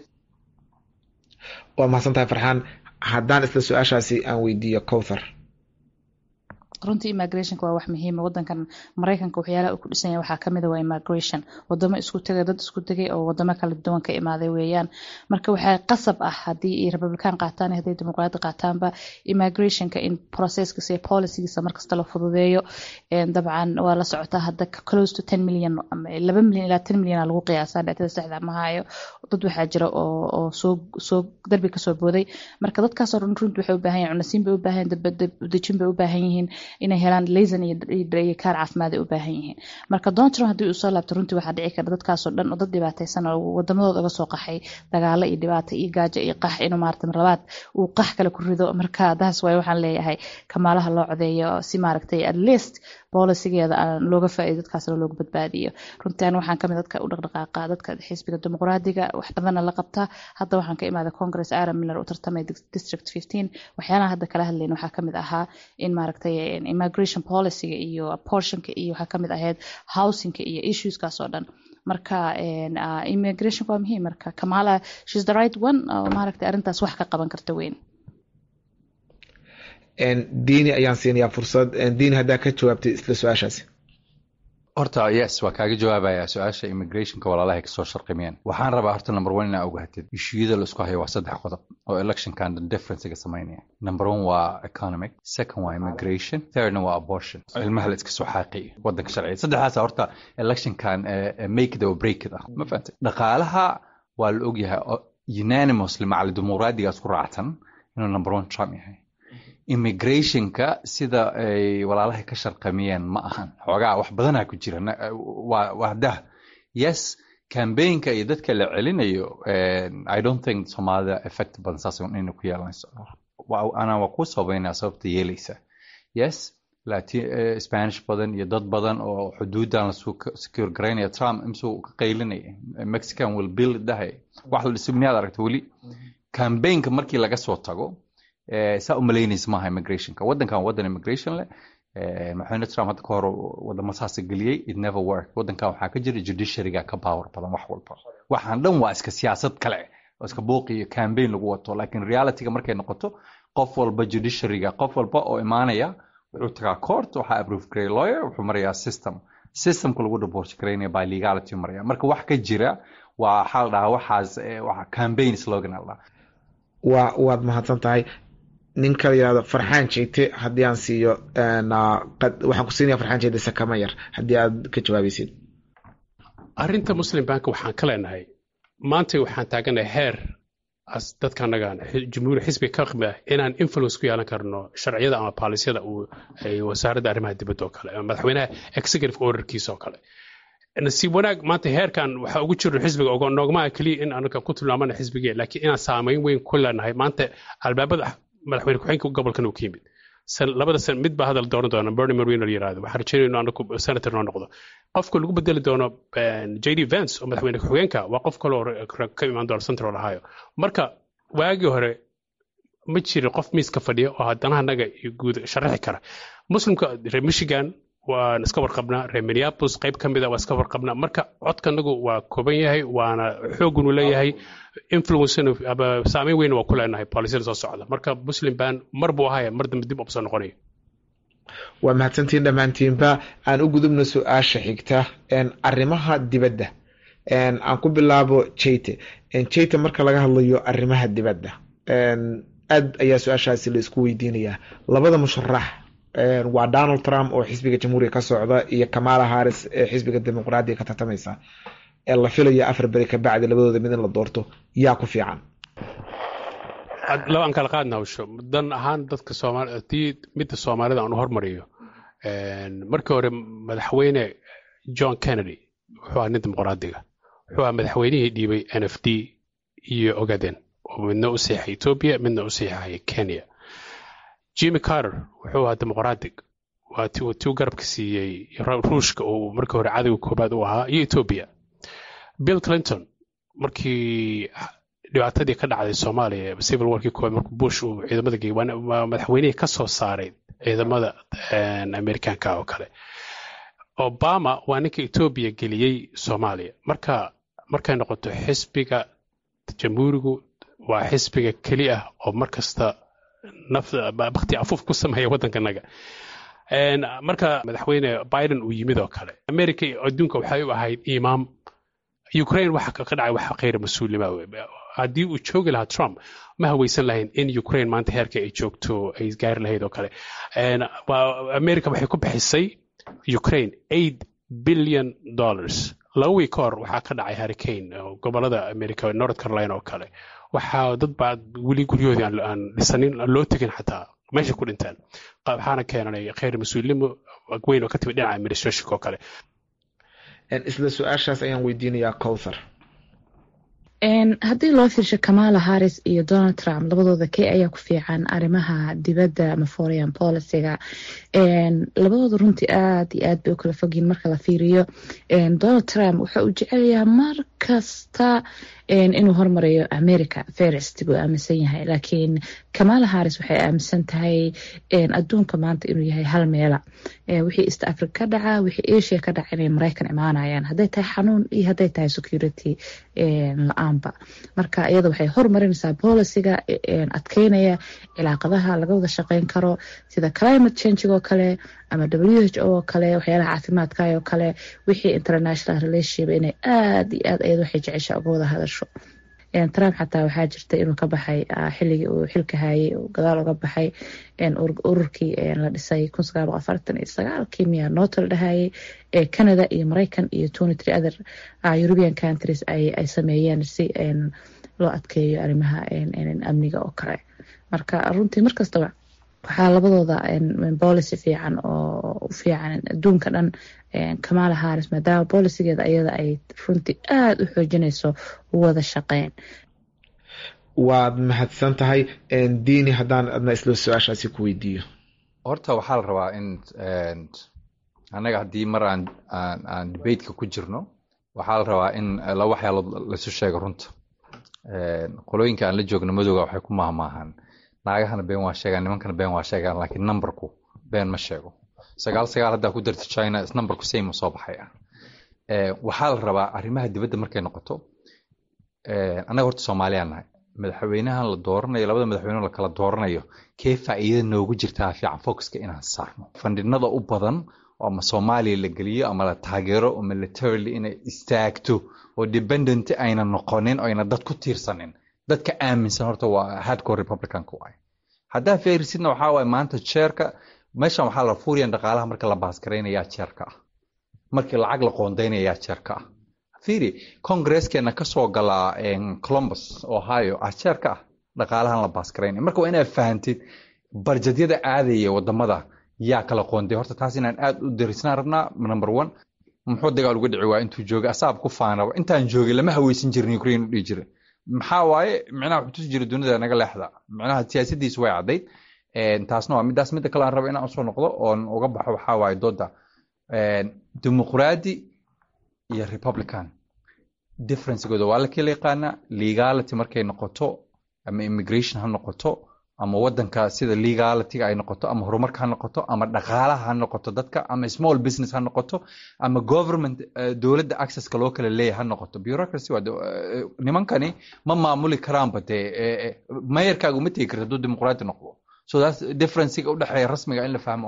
waa mahadsan tahay farxaan haddaan isla su-aashaasi aan weydiiyo cowthar runtii immigrationka waa wax muhiima wadankan maraykanka waxyaalaha uu ku dhisan yahay waxaa kamid a waa immigration wadamo isku tegay dad isku tegay oo wadamo kala duwan ka imaaday weeyaan marka waxaa qasab ah haddii ay republican qaataan iyo haddii dimuqraadi qaataanba immigrationka in processkiisa iyo policygiisa markasta la fududeeyo dabcan waa la socotaa hadda close to ten million laba milyan ilaa ten milyan lagu qiyaasaa dhacdada saxda ma hayo dad waxaa jira oo oo soo soo darbi kasoo booday marka dadkaasoo dhan runtii waxay u baahan yihin cunasiin bay u baahan yihin dejin bay u baahan yihiin inay helaan laysan iyo kaar caafimaad ay u baahan yihiin marka donald trump haddii uu soo laabto runtii waxaa dhici kara dadkaasoo dhan oo dad dhibaataysan oo wadamadooda uga soo qaxay dagaalo iyo dhibaato iyo gaajo iyo qax inuu maarata marlabaad uu qax kale ku rido marka taas waay waxaan leeyahay kamaalaha loo codeeyo si maaragtay at least bolisigeeda aan looga faa'iido dadkaasna looga badbaadiyo runtii an waxaan kamid dadka u dhaqdhaqaaqa dadka xisbiga dimuqraadiga wax badanna la qabta hadda waxaan ka imaaday congress aaron miller u tartamay district fifteen waxyaalaha hadda kala hadlayn waxaa kamid ahaa in maaragtay immigration policyga iyo portionka iyo waxaa kamid ahayd housingka iyo issueskaas oo dhan marka immigration waa muhiim marka kamala shes the right one oo maaragtay arrintaas wax ka qaban karta weyn diini ayaan siinayaa fursad diini haddaa ka jawaabtay isla su-aashaasi horta yes waa kaaga jawaabaya su-aasha immigrationka walaalahay kasoo sharqimeen waxaan rabaa horta number one inaa ogaatid ishuyada laisku hayo waa saddex qodob oo electionkan differencega samaynaya number one waa economic second waa immigration thirdna waa abortion ilmaha la iska soo xaaqiyo wadanka sharciga saddexdaas horta electionkan make it or break it ah ma fahantay dhaqaalaha waa la ogyahay unanimously macali dimuqraadigaas ku raacsan inuu number one trump yahay immigrationka sida ay walaalahay ka sharqamiyeen ma ahan xoogaa wax badanaa ku jira waa dah yes cambaynka iyo dadka la celinayo i don't think soomaalida effect badan saas inay ku yeelanayso anaa waa ku sabaynaa sababta yeelaysa yes spanish badan iyo dad badan oo xuduudan la secure garaynaya trump imsuu ka qaylinaya mexican will build dhahay wax la dhiso miyaad aragta weli cambaynka markii laga soo tago saa umalaynaysa maaha immigrationka waddankan waddan immigration leh madaxweyne trump hadda ka hor wadamo saasa geliyey it never work waddankan waxaa ka jira judiciaryga ka power badan wax walba waxaan dhan waa iska siyaasad kale oo iska buuq iyo campaign lagu wato laakiin realityga markay noqoto qof walba judiciaryga qof walba oo imaanaya wuxuu tagaa court waxaa approve garay lawyer wuxuu marayaa system systemka lagu divorce garaynaya by legality maraya marka wax ka jira waa waxaa la dhahaa waxaas waxa campaign slogan la dhahaa waa waad mahadsan tahay ninka la yihahdo farxaan jeyte haddii aan siiyo waxaan ku siinaya farxaan jeyte sakama yar haddii aad ka jawaabaysid arrinta muslim bank waxaan ka leenahay maanta waxaan taaganahay heer as dadka annagaan jumhuur xisbiga ka qmi ah inaan influence ku yeelan karno sharciyada ama baalisyada uu ay wasaaradda arrimaha dibadda oo kale ama madaxweynaha executive orderkiisa oo kale nasiib wanaag maanta heerkan waxaa ugu jirno xisbiga ogo noogmaa keliya in anaga ku tilmaamana xisbigee laakiin inaan saameyn weyn ku leenahay maanta albaabada madaxweyne ku-xigeenka gobolkan uu ka yimid labada san mid baa hadal dooran doona bernie marino la yirahdo waxaan rajaynayno anagu senator noo noqdo qofka lagu bedeli doono j d vance oo madaxweyne ku-xigeenka waa qof kaloo ka imaan doona central ohio marka waagii hore ma jirin qof miiska fadhiya oo haddana anaga guud sharaxi kara muslimka reer michigan waan iska warqabnaa reer minneapolis qayb ka mida waa iska warqabnaa marka codkanagu waa kooban yahay waana xoogunu leeyahay influence ama saameyn weyn waa ku leenahay boolisada soo socda marka muslim ban mar buu ahaya mar dambe dib ubsoo noqonayo waa mahadsantiin dhammaantiinba aan u gudubno su-aasha xigta arrimaha dibadda aan ku bilaabo jeyte jeyte marka laga hadlayo arrimaha dibadda aad ayaa su-aashaasi la isku weydiinayaa labada musharax waa donald trump oo xisbiga jamhuuriga ka socda iyo kamala harris ee xisbiga dimuqraadiga ka tartamaysa ee la filayo afar beri ka bacdi labadooda mid in la doorto yaa ku fiican laba aan kala qaadna hawsho dan ahaan dadka soomaali haddii midda soomaalida aan u hormariyo markii hore madaxweyne john kennedy wuxuu ahaa nin dimuqraadiga wuxuu ahaa madaxweynihii dhiibay n f d iyo ogaden oo midna u seexay ethiopia midna u seexay kenya jimmy carter wuxuu ahaa dimuqraadig waa tiu garabka siiyey ruushka oo markii hore cadowga koobaad u ahaa iyo ethiopia bill clinton markii dhibaatadii ka dhacday soomaaliya civil warkii koobaad markuu bush uu ciidamada geeyey waa madaxweynihii ka soo saaray ciidamada amerikanka oo kale obama waa ninka ethiopia geliyey soomaaliya marka markay noqoto xisbiga jamhuurigu waa xisbiga keli ah oo markasta bakti afuuf ku sameeya waddankanaga marka madaxweyne biden uu yimid oo kale america adduunka waxay u ahayd imaam ukraine waxa ka dhacay wax khayra mas-uulnima haddii uu joogi lahaa trump ma haweysan lahayn in ukraine maanta heerka ay joogto ay gaari lahayd oo kale america waxay ku bixisay ukraine eight billion dollars laba wiig ka hor waxaa ka dhacay hurricane gobolada america north carolina oo kale waxaa dad baa weli guryahoodii aan dhisanin aan loo tegin xataa meesha ku dhinteen waxaana keenanay khayr mas-uulnimo weyn oo ka timid dhinaca administrationka oo kale isla su-aashaas ayaan weydiinayaa cowthar haddii loo fiirsho kamala harris iyo donald trump labadooda kee ayaa ku fiican arrimaha dibadda ama foreign policyga labadooda runtii aad iyo aad bay u kala fogyiin marka la fiiriyo donald trump wuxa uu jecelyaha mar kasta inuu hormarayo america ferest buu aaminsan yahay laakiin kamala harris waxay aaminsan tahay adduunka maanta inuu yahay hal meela wixii east africa ka dhaca wixii asia ka dhaca inay maraykan imaanayaan hadday tahay xanuun iyo hadday tahay security la-aanba marka iyada waxay hormarinaysaa boliciga adkeynaya cilaaqadaha laga wada shaqeyn karo sida climate change oo kale ama w h o oo kale waxyaalaha caafimaadka oo kale wixii international relationship inay aad iyo aad ayad waxay jecesha uga wada hadasho trump xataa waxaa jirta inuu ka baxay xilligii uu xilka hayay gadaal uga baxay ururkii la dhisay kun sagaal boqol afartan iyo sagaalkii miyaa nooto la dhahayay ee canada iyo maraykan iyo twenty three other european countries ay sameeyeen si loo adkeeyo arrimaha amniga oo kale marka runtii markastaba waxaa labadooda policy fiican oo u fiican adduunka dhan kamala harris maadaama bolicigeeda ayada ay runtii aada u xoojinayso wada shaqeyn waad mahadsan tahay diini haddaan adna isla su-aashaasi ku weydiiyo horta waxaa la rabaa in annaga haddii mar aan aan debateka ku jirno waxaa la rabaa in laba waxyaalood laisu sheego runta qolooyinka aan la joogno madowga waxay ku mahmaahaan naagahana been waa sheegaan nimankana been waa sheegaan laakiin numberku been ma sheego sagaal sagaal haddaa ku darta china is numberku same soo baxaya waxaa la rabaa arrimaha dibadda markay noqoto annaga horta soomaaliyaan nahay madaxweynahan la dooranayo labada madaxweyne la kala dooranayo kee faa'iida noogu jirtaa fiican focuska inaan saarno fandhinada u badan oo ama soomaaliya la geliyo ama la taageero oo militarily inay istaagto oo dependent ayna noqonin oo ayna dad ku tiirsanin dadka aaminsan horta waa hardcore republicanka waay haddaa feerisidna waxaa waaye maanta jeerka meeshan waxaa la fuuriyan dhaqaalaha marka la baasgaraynayaa jeerka ah markii lacag la qoondaynayaa jeerka ah fiiri congresskeena kasoo galaa columbus ohio ah jeerka ah dhaqaalahan la baasgaraynaya marka waa inaad fahantid barjadyada aadaya wadamada yaa kala qoonday horta taas inaan aad u darisnaan rabnaa number one muxuu dagaal uga dhici waa intuu joogay asaab ku faanaba intaan joogay lama haweysan jirin ukraine u dhihi jiray maxaa waaye micnaha wuxuu tusi jiray dunida naga leexda micnaha siyaasadiisu way caddayd taasna waa midaas midda kale aan raba inaan usoo noqdo oon uga baxo waxaa waaye dooda dimuqraadi iyo republican differencegooda waa la kala yaqaanaa legality markay noqoto ama immigration ha noqoto ama wadanka sida legalityga ay noqoto ama horumarka ha noqoto ama dhaqaalaha ha noqoto dadka ama small business ha noqoto ama government dowladda accesska loo kala leeyahay ha noqoto bureaucracy waa nimankani ma maamuli karaanba dee mayarkaaga uma tegi karta hadduu dimuqraadi noqdo so that's differencega u dhexeeya rasmiga in la fahmo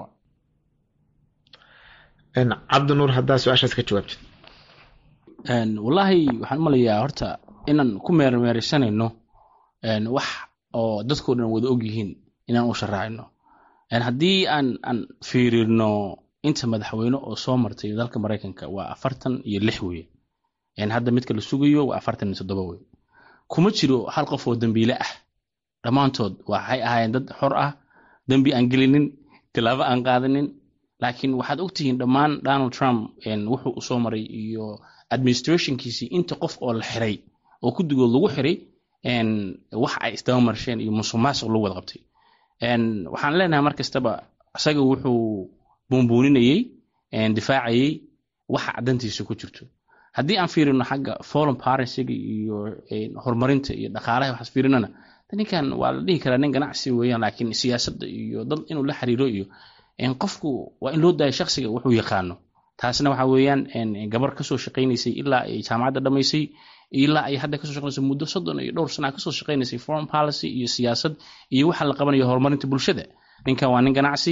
cabdinuur haddaa su-aashaas ka jawaabtid wallaahi waxaan umalayaa horta inaan ku meermeeraysanayno wax oo dadkao dhan wada og yihiin inaan u sharaacino haddii aan aan fiirino inta madaxweyne oo soo martay dalka maraykanka waa afartan iyo lix weye hadda midka la sugayo waa afartan iyo toddoba weye kuma jiro hal qof oo dembiile ah dhammaantood waxay ahaayeen dad xor ah dembi aan gelinin tilaabo aan qaadanin laakiin waxaad ogtihiin dhammaan donald trump wuxuu u soo maray iyo administrationkiisii inta qof oo la xiray oo guddigood lagu xiray wax ay isdaba marsheen iyo musuqmaasuq lagu wada qabtay waxaan leenahay mar kastaba isaga wuxuu buunbuuninayey difaacayey waxa caddantiisa ku jirto haddii aan fiirino xagga foreign policyga iyo horumarinta iyo dhaqaalaha waxaas fiirinana ninkan waa la dhihi karaa nin ganacsi weeyaan laakiin siyaasadda iyo dad inuu la xiriiro iyo qofku waa in loo daayo shaksiga wuxuu yaqaano taasna waxa weeyaan gabar kasoo shaqaynaysay ilaa ay jaamacadda dhamaysay ilaa ay hadda kasoo shaqaynayso muddo soddon iyo dhowr sana kasoo shaqaynaysay foreign policy iyo siyaasad iyo waxa la qabanayo horumarinta bulshada ninkan waa nin ganacsi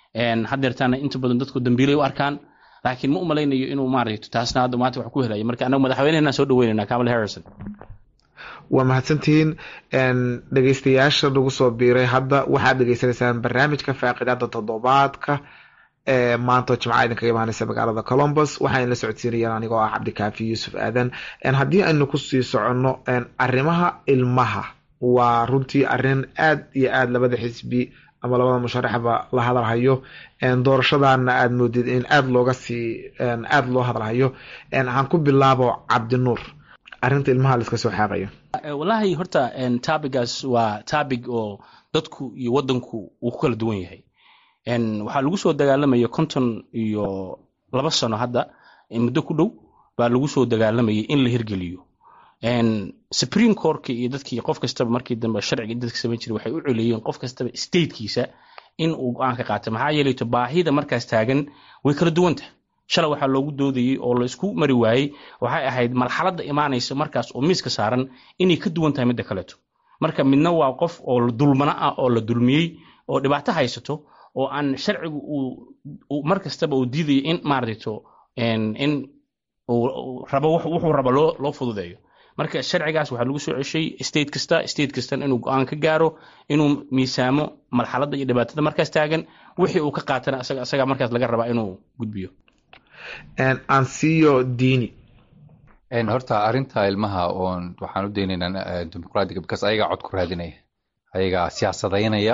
hadeertaana inta badan dadku dambiilay u arkaan laakiin ma u malaynayo inuu maaragto taasna hadda maanta wax ku helayo marka anagu madaxweynehena soo dhaweynayna kamala harrison waa mahadsantihiin dhegeystayaasha nagu soo biiray hadda waxaad dhegeysanaysaan barnaamijka faaqidaada toddobaadka ee maanta jimca idinkaga imaaneysa magaalada colombus waxaan la socodsiinayaan anigoo ah cabdikaafi yuusuf aadan haddii aynu kusii soconno arrimaha ilmaha waa runtii arrin aad iyo aad labada xisbi ama labada musharaxba la hadalhayo doorashadana aad moodid in aad looga sii aada loo hadalhayo waxaan ku bilaabo cabdinuur arrinta ilmaha la iska soo xaaqayo wallaahi horta tabigaas waa tabig oo dadku iyo wadanku uu ku kala duwan yahay waxaa lagu soo dagaalamaya konton iyo laba sano hadda muddo ku dhow baa lagu soo dagaalamayay in la hirgeliyo supreme courtka iyo dadkii qof kastaba markii dambe sharciga dadka samayn jiray waxay u coleeyeen qof kastaba statekiisa in uu go-aan ka qaata maxaa yeelayto baahida markaas taagan way kala duwanta shalay waxaa loogu doodayey oo la isku mari waayey waxay ahayd marxaladda imaanaysa markaas oo miiska saaran inay ka duwan tahay midda kaleeto marka midna waa qof oo dulmana ah oo la dulmiyey oo dhibaato haysato oo aan sharcigu uu mar kastaba uu diidayo in maaragto in uu rabo wuxuu rabo loo loo fududeeyo marka sharcigaas waxaa lagu soo ceshay state kasta state kastan inuu go-aan ka gaaro inuu miisaamo marxaladda iyo dhibaatada markaas taagan wixii uu ka qaatana asaga asaga markaas laga rabaa inuu gudbiyo ansiyo diini horta arrinta ilmaha oon waxaan u daynaynaa dimuqraadiga because ayagaa cod ku raadinaya ayagaa siyaasadaynaya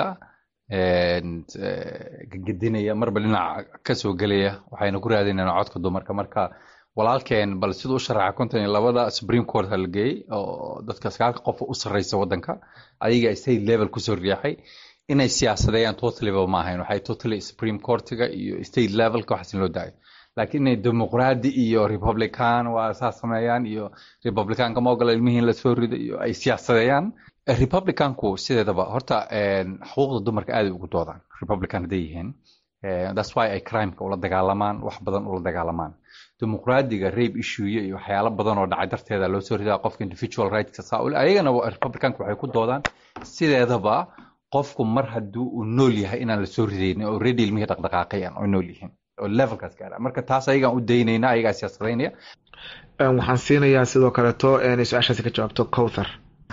gegedinaya marba dhinac kasoo gelaya waxayna ku raadinaynaa codka dumarka marka walaalkeen bal siduu u sharaxa konton iyo labada supreme court la geeyey oo dadka sagaalka qof u sarreysa waddanka ayaga state level kusoo riixay inay siyaasadeeyaan totaliba ma ahayn waxay totally supreme courtiga iyo state levelka waxaas in loo daayo laakiin inay dimuqraadi iyo republican waa saa sameeyaan iyo republicanka ma ogola ilmihii in lasoo rido iyo ay siyaasadeeyaan republicanku sideedaba horta xuquuqda dumarka aaday ugu doodaan republican hadday yihiin that's why ay crimeka ula dagaalamaan wax badan ula dagaalamaan dimuqraadiga rape issue iyo waxyaalo badan oo dhacay darteeda loo soo ridaa qofka individual rightska saa ule ayagana republicanka waxay ku doodaan sideedaba qofku mar haddii uu nool yahay inaan lasoo ridaynin oo already ilmihii dhaqdhaqaaqayan oo nool yihiin oo levelkaas gaara marka taas ayagaan u daynayna ayagaa siyaasadaynaya waxaan siinayaa sidoo kaleeto inay su-aashaasi ka jawaabto cowthar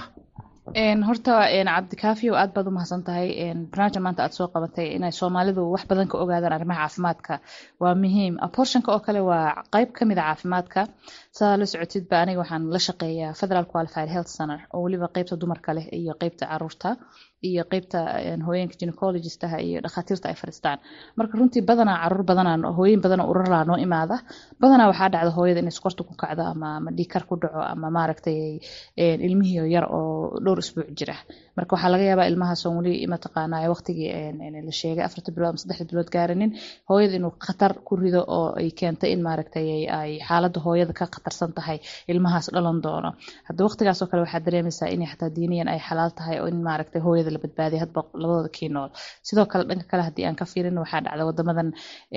horta cabdikaafiyo aad baad u mahadsan tahay barnaamijka maanta aad soo qabatay inay soomaalidu wax badan ka ogaadaan arrimaha caafimaadka waa muhiim abortionka oo kale waa qeyb ka mid a caafimaadka sidaa la socotidba aniga waxaan la shaqeeyaa federal qualified health center oo weliba qeybta dumarka leh iyo qeybta caruurta iyo qeybta hooyeenka gynecologistaha iyo dhakhaatiirta ay fadhiistaan marka runtii badanaa caruur badanaa hooyin badanaa urarlaa noo imaada badanaa waxaa dhacda hooyada inay sokorta ku kacdo ama ama dhiikar ku dhaco ama maaragtay ilmihii yar oo dhowr isbuuc jira marka waxaa laga yaabaa ilmahaasoo weli mataqaanaa waqtigii la sheegay afarta bilood ama saddexda bilood gaarinin hooyada inuu khatar ku rido oo ay keentay in maaragtay ay xaaladda hooyada ka khatarsan tahay ilmahaas dhalan doono hadda waqtigaasoo kale waxaa dareemaysaa inay xataa diiniyan ay xalaal tahay oo in maaragtay hooyada la badbaadiya hadba labadooda kii nool sidoo kale dhanka kale haddii aan ka fiirin waxaa dhacda wadamadan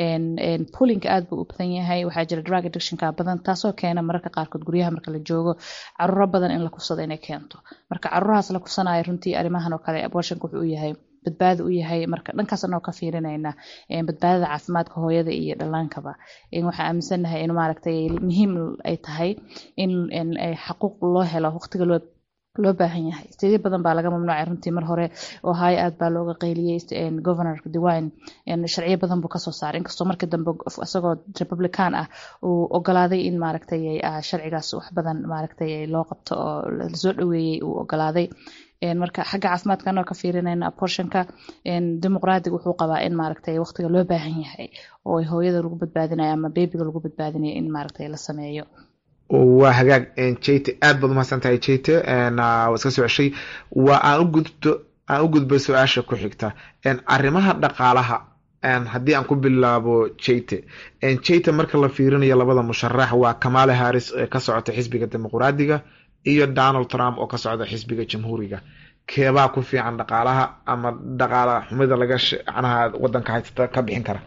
pulinka aad buu u badan yahay waxaa jira drug addictionka badan taasoo keena mararka qaarkood guryaha marka la joogo caruuro badan in la kufsado inay keento marka caruurahaas la kufsanayo runtii arrimahan oo kale abortionka wuxuu u yahay badbaado u yahay marka dhankaas anoo ka fiirinayna badbaadada caafimaadka hooyada iyo dhallaankaba waxaa aaminsanahay in maaragtay muhiim ay tahay in xaquuq loo helo waqtiga loo loo baahan yahay steedyo badan baa laga mamnuucay runtii mar hore ohio aad baa looga qayliyey governor dewine sharciyo badan buu kasoo saaray inkastoo markii dambe isagoo republican ah uu ogolaaday in maaragtay sharcigaas wax badan maaragtay loo qabto oo lasoo dhaweeyey uu ogolaaday marka xagga caafimaadka anoo ka fiirinayna abortionka dimuqraadiga wuxuu qabaa in maaragtay waqtiga loo baahan yahay oo hooyada lagu badbaadinayo ama bebiga lagu badbaadinayo in maaragtay la sameeyo waa hagaag jayte aad baad umahadsan tahay jayte waa iska soo ceshay waa aan u gudbo aan u gudbo su-aasha ku xigta arrimaha dhaqaalaha haddii aan ku bilaabo jayte jayte marka la fiirinayo labada musharax waa kamale harris ee ka socota xisbiga dimuqraadiga iyo donald trump oo ka socda xisbiga jamhuuriga keebaa ku fiican dhaqaalaha ama dhaqaala xumida laga macnaha wadanka haysata ka bixin kara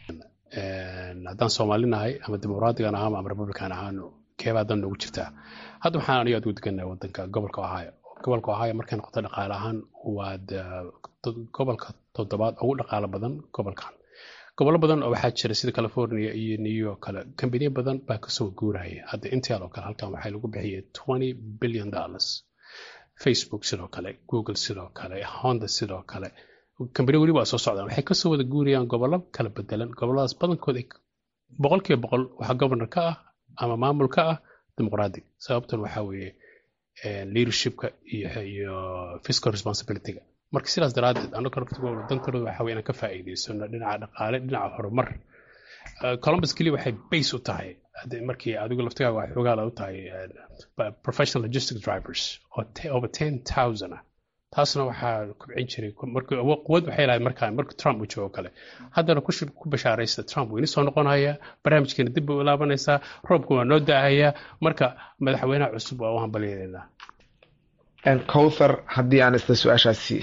haddaan soomaalinahay ama dimuqraadigan ahaan ama republican ahaan keebaa dan noogu jirtaa hadda waxaan aniga aad ugu degannahay wadanka gobolka ohio gobolka ohio markay noqoto dhaqaale ahaan waa gobolka toddobaad ugu dhaqaalo badan gobolkan gobollo badan oo waxaa jira sida california iyo new york kale kambaniya badan baa kasoo guuraya hadda intel oo kale halkan waxaa lagu bixiyay twenty billion dollars facebook sidoo kale google sidoo kale honda sidoo kale kambaniya weli waa soo socdaan waxay kasoo wada guurayaan gobollo kala bedelan gobolladaas badankood boqolkiiba boqol waxaa governor ka ah ama maamul ka ah dimuqraadic sababtan waxaa weeye leadershipka iyo fiscal responsibilityga marka sidaas daraaddeed annaga naftigooda dantooda waxaa weye inaan ka faa'iidaysano dhinaca dhaqaale dhinaca horumar columbus keliya waxay base u tahay markii adigu laftigaaga waa xoogaala u tahay professional logistic drivers oo over ten thousand ah taasna waxaa kubcin jiray quwad waxay lahayd markaa marka trump uu joogo kale haddana ku bashaaraysta trump wuu ini soo noqonaya barnaamijkeena dib bay u laabanaysaa roobka waa noo da-ahayaa marka madaxweynaha cusub waa u hambalyaynaa cowthar haddii aan isla su-aashaasi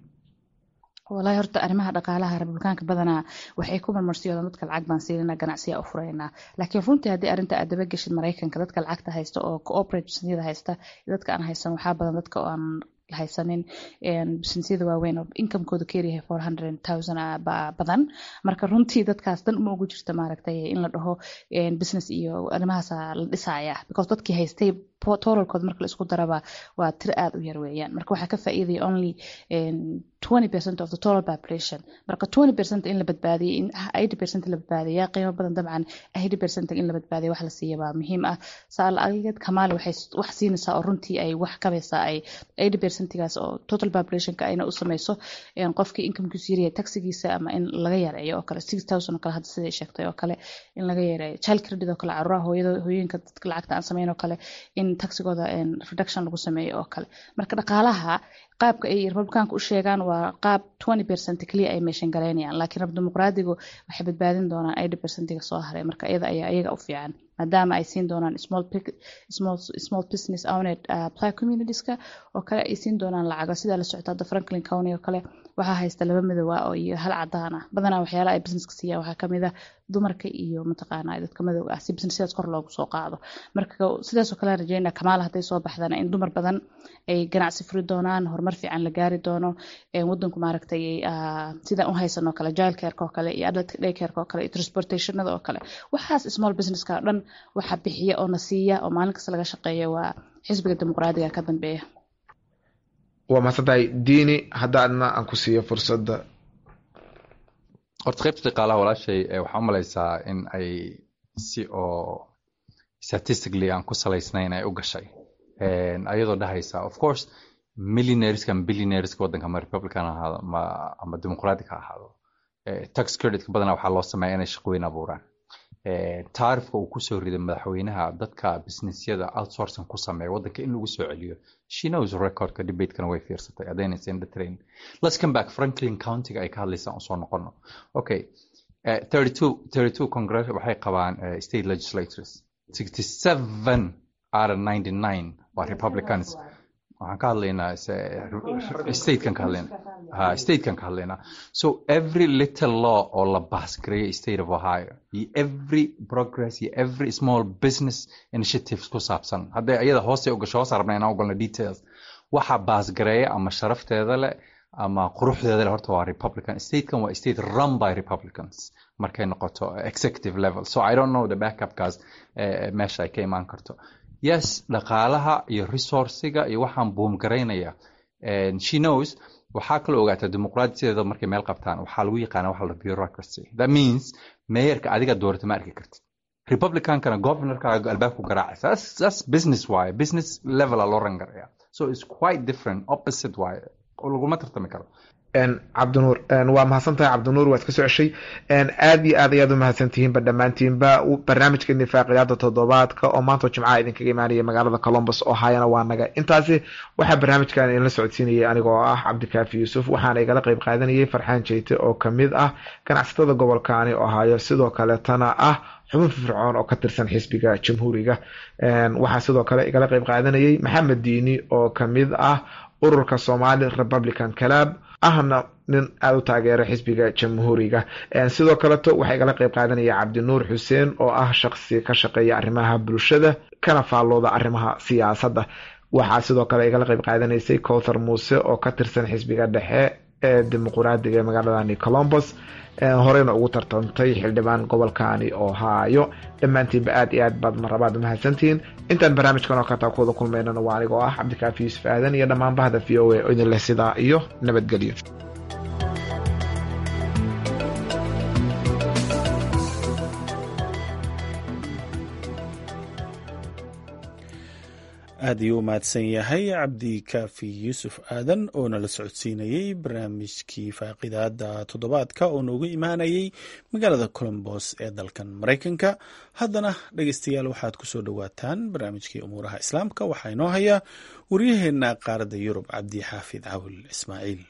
walahi horta arrimaha dhaqaalaha republikaanka badanaa waxay ku marmarsiyoodaan dadka lacag baan siinana ganacsiya u furaynaa laakiin runtii haddii arrinta aad daba geshid maraykanka dadka lacagta haysta oo cooperate businessyada haysta dadka aan haysan waxaa badan dadka oo aan haysanin businessyada waaweyn oo incomekooda keeryahay four hundred thousand badan marka runtii dadkaas dan uma ugu jirta maaragtay in la dhaho business iyo arrimahaasa la dhisaya because dadkii haystay totalkood marka la isku daraba waa tir aad u yar weeyaan marka waxaa ka faa'iidaya only twenty percent of the total population marka twenty percent in la badbaadiyay in eighty percent la badbaadiyaa qiimo badan dabcan eighty percent in la badbaadiya wax la siiya baa muhiim ah saal aligeed kamaale waxay wax siinaysaa oo runtii ay wax kabaysaa ay eighty percentigaas oo total populationka ayna u samayso qofkii incomekiisu yaryahay taxigiisa ama in laga yareeyo oo kale six thousand oo kale hadda siday sheegtay oo kale in laga yareeyo child credit oo kale caruuraha hooyada hooyooyinka dadka lacagta aan samayn oo kale in taxigooda reduction lagu sameeyo oo kale marka dhaqaalaha qaabka ay republikaanka u sheegaan waa qaab twenty percent keliya ay meeshan galaynayaan laakiin rab dimuqraadigu waxay badbaadin doonaan eighty percentiga soo haray marka iyada ayaa iyaga u fiican maadaama ay siin doonaan small small small business owned uh, black communitieska oo kale ay siin doonaan lacago sidaa la socota hadda franklin county oo kale waxaa haysta laba midooba oo iyo hal cadaan ah badanaa waxyaalaha ay businesska siiyaan waxaa kamid ah dumarka iyo mataqaana dadka madowga ah si businessyadaas kor loogu soo qaado marka sidaasoo kale rajeynaa kamaala hadday soo baxdana in dumar badan ay ganacsi furi doonaan horumar fiican la gaari doono wadanku maaragtay sidaan u haysanoo kale jilcareka oo kale iyo adult daycareka oo kale iyo transportationada oo kale waxaas small businesska oo dhan waxa bixiya oo na siiya oo maalin kasta laga shaqeeya waa xisbiga dimuqraadiga ka dambeeya waa mahadsantahay diini haddaadna aan ku siiyo fursadda horta qaybta dhaqaalaha walaashay waxaa u malaysaa in ay si oo statistically aan ku salaysnayn ay u gashay ayadoo dhahaysa of course millionaireska ama billionaireska waddanka ama republican ahaado ama ama dimuqratic ha ahaado tax creditka badanaa waxaa loo sameeya inay shaqooyin abuuraan taarifka uu kusoo riday madaxweynaha dadka businessyada outsourcing ku sameeya waddanka in lagu soo celiyo she knows recordka debatekana way fiirsatay adaynaysa indha train let's come back franklin countyga ay ka hadlaysaan usoo noqono okay uh, 32 32 congress waxay qabaan uh, state legislators 67 out of 99 waa republicans waxaan ka hadlaynaa statekan ka hadlaynaa ha statekan ka hadlaynaa so every little law oo la baasgareeyo state of ohio iyo every progress iyo every small business initiatives ku saabsan hadday ayada hoose u gasho hoos rabna inaan ogolno details waxa baasgareeya ama sharafteeda leh ama quruxdeeda leh horta waa republican statekan waa state run by republicans markay noqoto executive level so i don't know the backupkaas meesha ay ka imaan karto yes dhaqaalaha iyo resourciga iyo waxaan buumgaraynaya she knows waxaa kaloo ogaataa dimuqraadiyadeeda markay meel qabtaan waxaa lagu yaqaana waxa la bureaucracy that means meeyarka adiga doorata ma arki kartid republicankana governorkaaga albaabku garaacaysa that's, that's business waaye business levela loo rangaraya so it's quite different opposite waaye laguma tartami karo cabdinuur waa mahadsantahay cabdinuur waad ka soo ceshay aad iyo aad ayaad u mahadsantihiinba dhammaantiinba barnaamijka nifaaqiyaada toddobaadka oo maanta jimcaha idinkaga imaanaya magaalada colombus oo hayana waa naga intaasi waxaa barnaamijkan idinla socodsiinayay aniga oo ah cabdikaafi yuusuf waxaana igala qeyb qaadanayay farxaan jeyte oo kamid ah ganacsatada gobolkaani oo hayo sidoo kaletana ah xubin firfircoon oo ka tirsan xisbiga jamhuuriga waxaa sidoo kale igala qeyb qaadanayay maxamed diini oo kamid ah ururka somali republican club ahna nin aada u taageera xisbiga jamhuuriga sidoo kaleto waxaa igala qeyb qaadanaya cabdinuur xuseen oo ah shaqsi ka shaqeeya arrimaha bulshada kana faallooda arrimaha siyaasadda waxaa sidoo kale igala qeyb qaadanaysay cowthar muuse oo ka tirsan xisbiga dhexe ee dimuquraadiga ee magaaladani colombos horeyna ugu tartantay xildhibaan gobolkani ohio dhammaantiinba aad iyo aad baad marabaad umahadsantihiin intaan barnaamijkan oo kata kuwada kulmaynana waa anigoo ah cabdikaafi yuusuf aadan iyo dhammaan bahda v o a oo idin leh sidaa iyo nabadgelyo aad ayuu u mahadsan yahay cabdi kaafi yuusuf aadan oo nala socodsiinayey barnaamijkii faaqidaada toddobaadka oo noogu imaanayay magaalada colombos ee dalkan maraykanka haddana dhegeystayaal waxaad ku soo dhowaataan barnaamijkii umuuraha islaamka waxaa inoo haya waryaheena qaaradda yurub cabdi xaafid cawil ismaaciil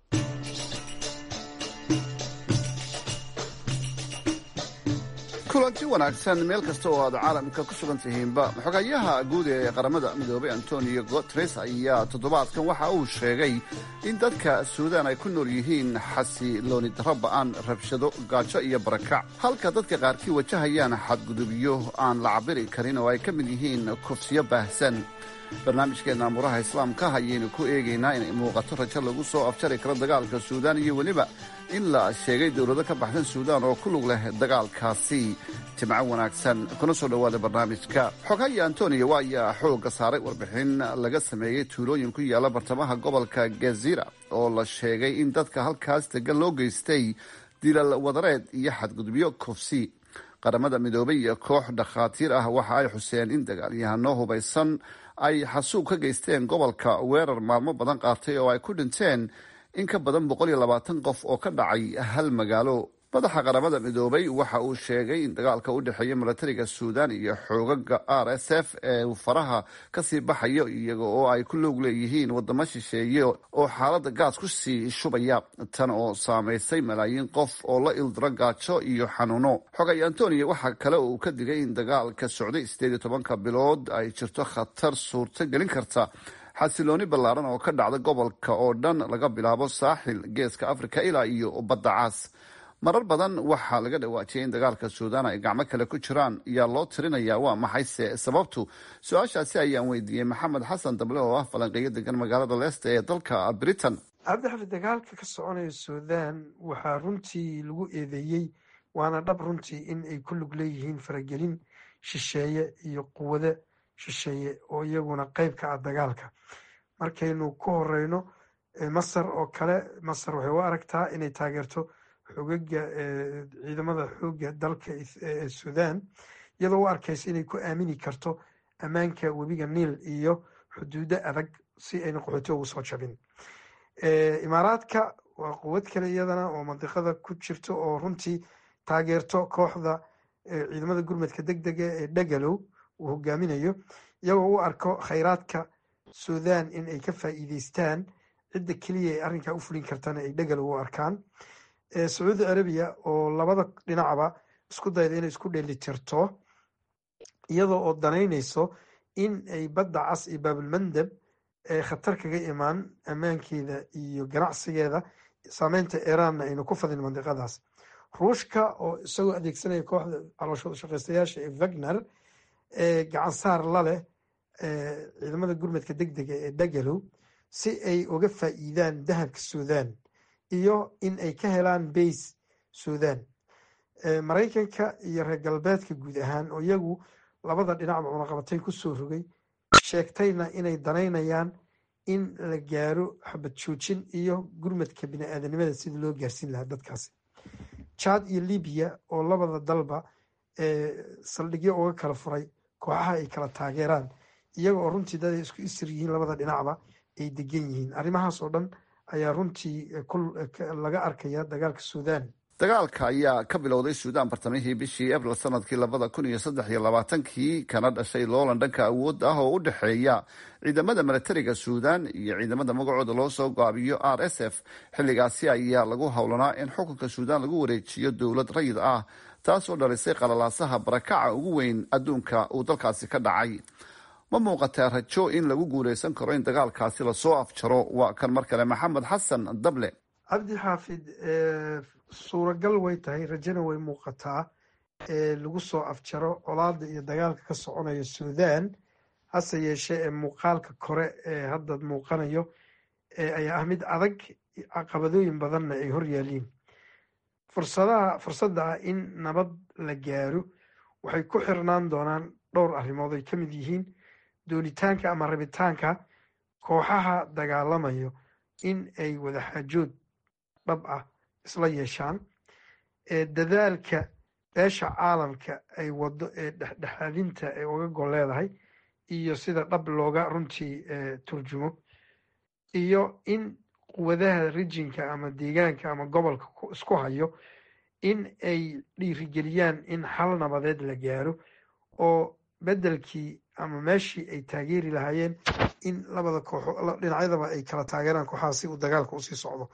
kulanti wanaagsan meel kasta oo aad caalamka ku sugan tihiinba xogayaha guud ee qaramada midoobay antonio guteres ayaa toddobaadkan waxa uu sheegay in dadka suudaan ay ku nool yihiin xasilooni darro ba'an rabshado gaajo iyo barakac halka dadka qaarkii wajahayaan xadgudubyo aan la cabiri karin oo ay ka mid yihiin kufsiyo baahsan barnaamijkeenna amuraha islaamka ayaynu ku eegaynaa inay muuqato rajo lagu soo afjari karo dagaalka suudaan iyo weliba in la sheegay dowlado ka baxsan suudaan oo ku lug leh dagaalkaasi jimco wanaagsan kuna soo dhowaada barnaamijka xogahaya antonio waa ayaa xoogga saaray warbixin laga sameeyey tuulooyin ku yaalla bartamaha gobolka gazira oo la sheegay in dadka halkaas degan loo geystay dilal wadareed iyo xadgudubyo kufsi qaramada midoobay iyo koox dhakhaatiir ah waxa ay xuseen in dagaalyahano hubaysan ay xasuub ka geysteen gobolka weerar maalmo badan qaatay oo ay ku dhinteen in ka badan boqol iyo labaatan qof oo ka dhacay hal magaalo madaxa qaramada midoobay waxa uu sheegay in dagaalka u dhexeeya milatariga suudaan iyo xoogaga r s f ee uu faraha kasii baxayo iyaga oo ay ku loog leeyihiin wadamo shisheeye oo xaalada gaas ku sii shubaya tan oo saamaysay malaayiin qof oo la ildiro gaajo iyo xanuuno xogay antonio waxaa kale uu ka digay in dagaalka socday sideed iyo tobanka bilood ay jirto khatar suurto gelin karta xasilooni ballaaran oo ka dhacda gobolka oo dhan laga bilaabo saaxil geeska africa ilaa iyo badda caas marar badan waxaa laga dhawaajiyay in dagaalka suudaan ay gacmo kale ku jiraan yaa loo tirinayaa waa maxayse sababtu su-aashaasi ayaan weydiiyey maxamed xasan dable oo ah falanqeeyo degan magaalada leesta ee dalka britain cabdixafi dagaalka ka soconaya suudaan waxaa runtii lagu eedeeyey waana dhab runtii in ay ku lug leeyihiin faragelin shisheeye iyo quwado shisheeye oo iyaguna qeyb ka ah dagaalka markaynu ku horeyno masar oo kale masar waxay u aragtaa inay taageerto xogaga ciidamada xooga dalka suudaan iyadoo u arkaysa inay ku aamini karto ammaanka webiga niil iyo xuduudo adag si ayna qaxooti ugu soo jabin imaaraadka waa quwad kale iyadana oo mandiqada ku jirto oo runtii taageerto kooxda ciidamada gurmadka deg dega ee dhagalow uu hogaaminayo iyagoo u arko khayraadka suudaan in ay ka faa'iideystaan cidda keliya ay arrinkaa u fulin kartana ay dhagalow u arkaan sacuudi carabiya oo labada dhinacba isku dayda inay isku dheelitirto iyadoo oo danaynayso in ay badda cas iyo baabulmandab ee khatar kaga imaan ammaankeeda iyo ganacsigeeda saameynta iiraanna aynu ku fadin mandiqadaas ruushka oo isagoo adeegsanaya kooxda calooshooda shaqaystayaasha ee wagner ee gacansaar la leh ciidamada gurmadka deg dega ee dhagalow si ay uga faa'iidaan dahabka suudaan iyo in ay ka helaan bays suudaan maraykanka iyo reer galbeedka guud ahaan oo iyagu labada dhinacba cunaqabatay kusoo rogay sheegtayna inay danaynayaan in la gaaro xabad joojin iyo gurmadka bini-aadanimada sidii loo gaarsiin lahaa dadkaasi jad iyo libiya oo labada dalba saldhigyo uga kala furay kooxaha ay kala taageeraan iyaga oo runtii dad ay isku isir yihiin labada dhinacba ay degan yihiin arrimahaas oo dhan ayaa runtii laga arkaya dagaalka suudaan dagaalka ayaa ka bilowday suudaan bartamihii bishii abril sanadkii labada kun iyo saddex iyo labaatankii kana dhashay loolan dhanka awood ah oo u dhexeeya ciidamada milatariga suudaan iyo ciidamada magacooda loo soo gaabiyo r s f xilligaasi ayaa lagu howlanaa in xukunka suudaan lagu wareejiyo dowlad rayid ah taasoo dhalisay qalalaasaha barakaca ugu weyn adduunka uu dalkaasi ka dhacay ma muuqataa rajo in lagu guuleysan karo in dagaalkaasi lasoo afjaro waa kan mar kale maxamed xasan dable cabdi xaafid suuragal way tahay rajona way muuqataa lagu soo afjaro colaada iyo dagaalka ka soconaya suudaan hase yeeshee ee muuqaalka kore ee hadda muuqanayo ayaa ah mid adag caqabadooyin badanna ay hor yaaliin fursadaha fursadda ah in nabad la gaaro waxay ku xirnaan doonaan dhowr arrimood ay ka mid yihiin doonitaanka ama rabitaanka kooxaha dagaalamayo in ay wadaxaajood dhab ah isla yeeshaan dadaalka beesha caalamka ay wado ee dhexdhexaadinta ay uga gol leedahay iyo sida dhab looga runtii turjumo iyo in quwadaha rijinka ama deegaanka ama gobolka isku hayo in ay dhiirigeliyaan in xal nabadeed la gaaro oo beddelkii ama meeshii ay taageeri lahaayeen in labada kooxo dhinacyadaba ay kala taageeraan kooxaha si uu dagaalka usii socdo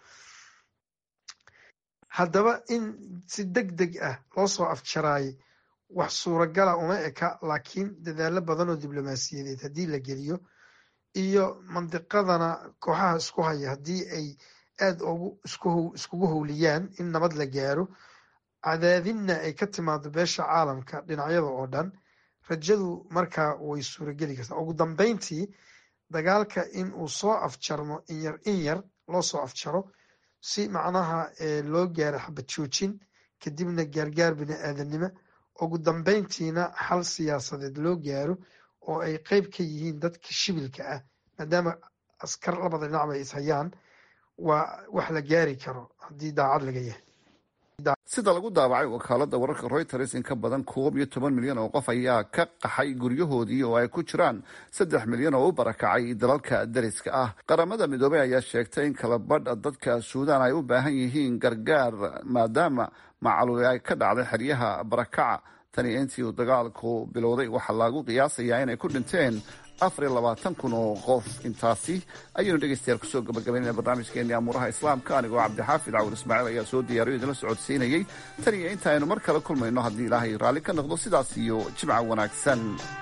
haddaba in si deg deg ah loo soo afjaraayay wax suuragala uma eka laakiin dadaalo badan oo diblomaasiyadeed haddii la geliyo iyo mandiqadana kooxaha isku haya haddii ay aada ugu iskugu howliyaan in nabad la gaaro cadaadinna ay ka timaado beesha caalamka dhinacyada oo dhan rajadu markaa way suurageli kartaa ugu dambeyntii dagaalka in uu soo afjarmo inyar in yar loo soo afjaro si macnaha loo gaaro xabad joojin kadibna gaargaar bini aadanimo ugu dambeyntiina xal siyaasadeed loo gaaro oo ay qeyb ka yihiin dadka shibilka ah maadaama askar labada dhinacba ay ishayaan waa wax la gaari karo haddii daacad laga yahay sida lagu daabacay wakaalada wararka reuters in ka badan koob iyo toban milyan oo qof ayaa ka qaxay guryahoodii oo ay ku jiraan saddex milyan oo u barakacay dalalka dariska ah qaramada midoobey ayaa sheegtay in kala badha dadka suudaan ay u baahan yihiin gargaar maadaama macluuli ay ka dhacday xeryaha barakaca tani intii uu dagaalku bilowday waxaa lagu qiyaasayaa inay ku dhinteen afar iyo labaatan kun oo qof intaasi ayaynu dhegeystayaal kusoo gabagabaynayna barnaamijkeennii amuuraha islaamka anigoo cabdixaafid cawul ismaaciil ayaa soo diyaariyo idinla socodsiinayey tan iyo inta aynu mar kale kulmayno haddii ilaahay raalli ka noqdo sidaas iyo jimca wanaagsan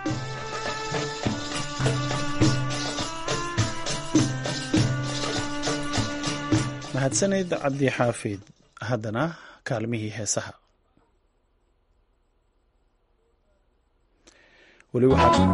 mahadsanid cabdi xaafid haddana kaalmihii heesaha weli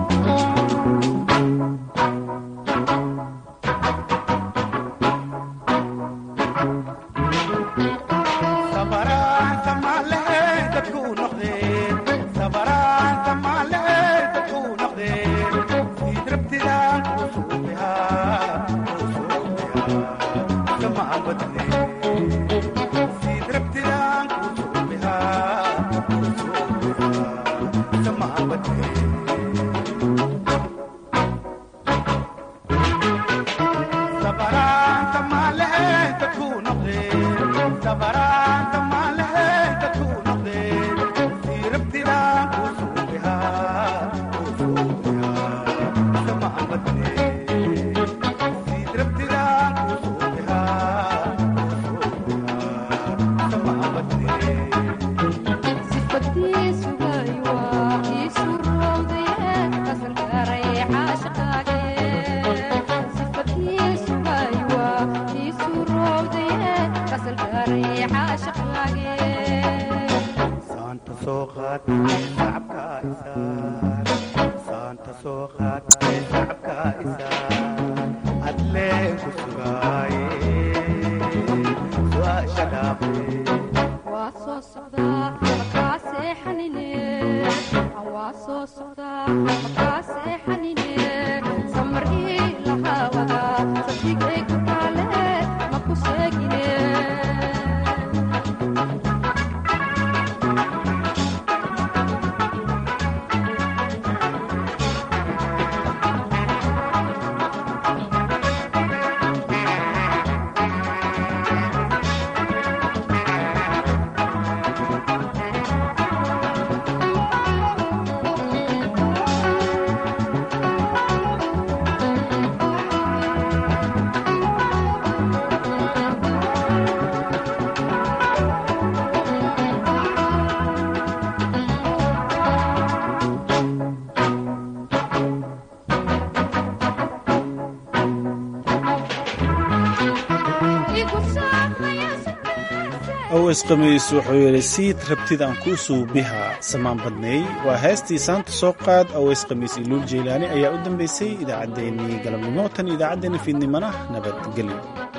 ows khamiis wuxuu yidhi siid rabtid aan kuu suubiha samaan badneey waa heestii saanta soo qaad ows khamiis iluul jeylaani ayaa u dambaysay idaacaddeenii galabnimo tan idaacaddeenna fiidnimana nabadgelyo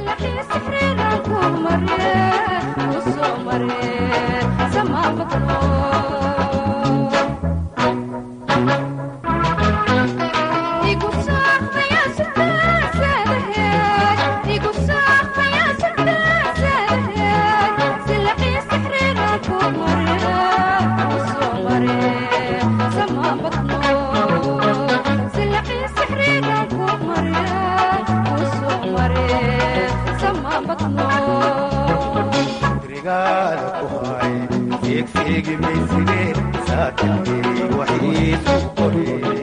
rigaada ku hay fiigfiigi mayside saakilkii waxiisu qorey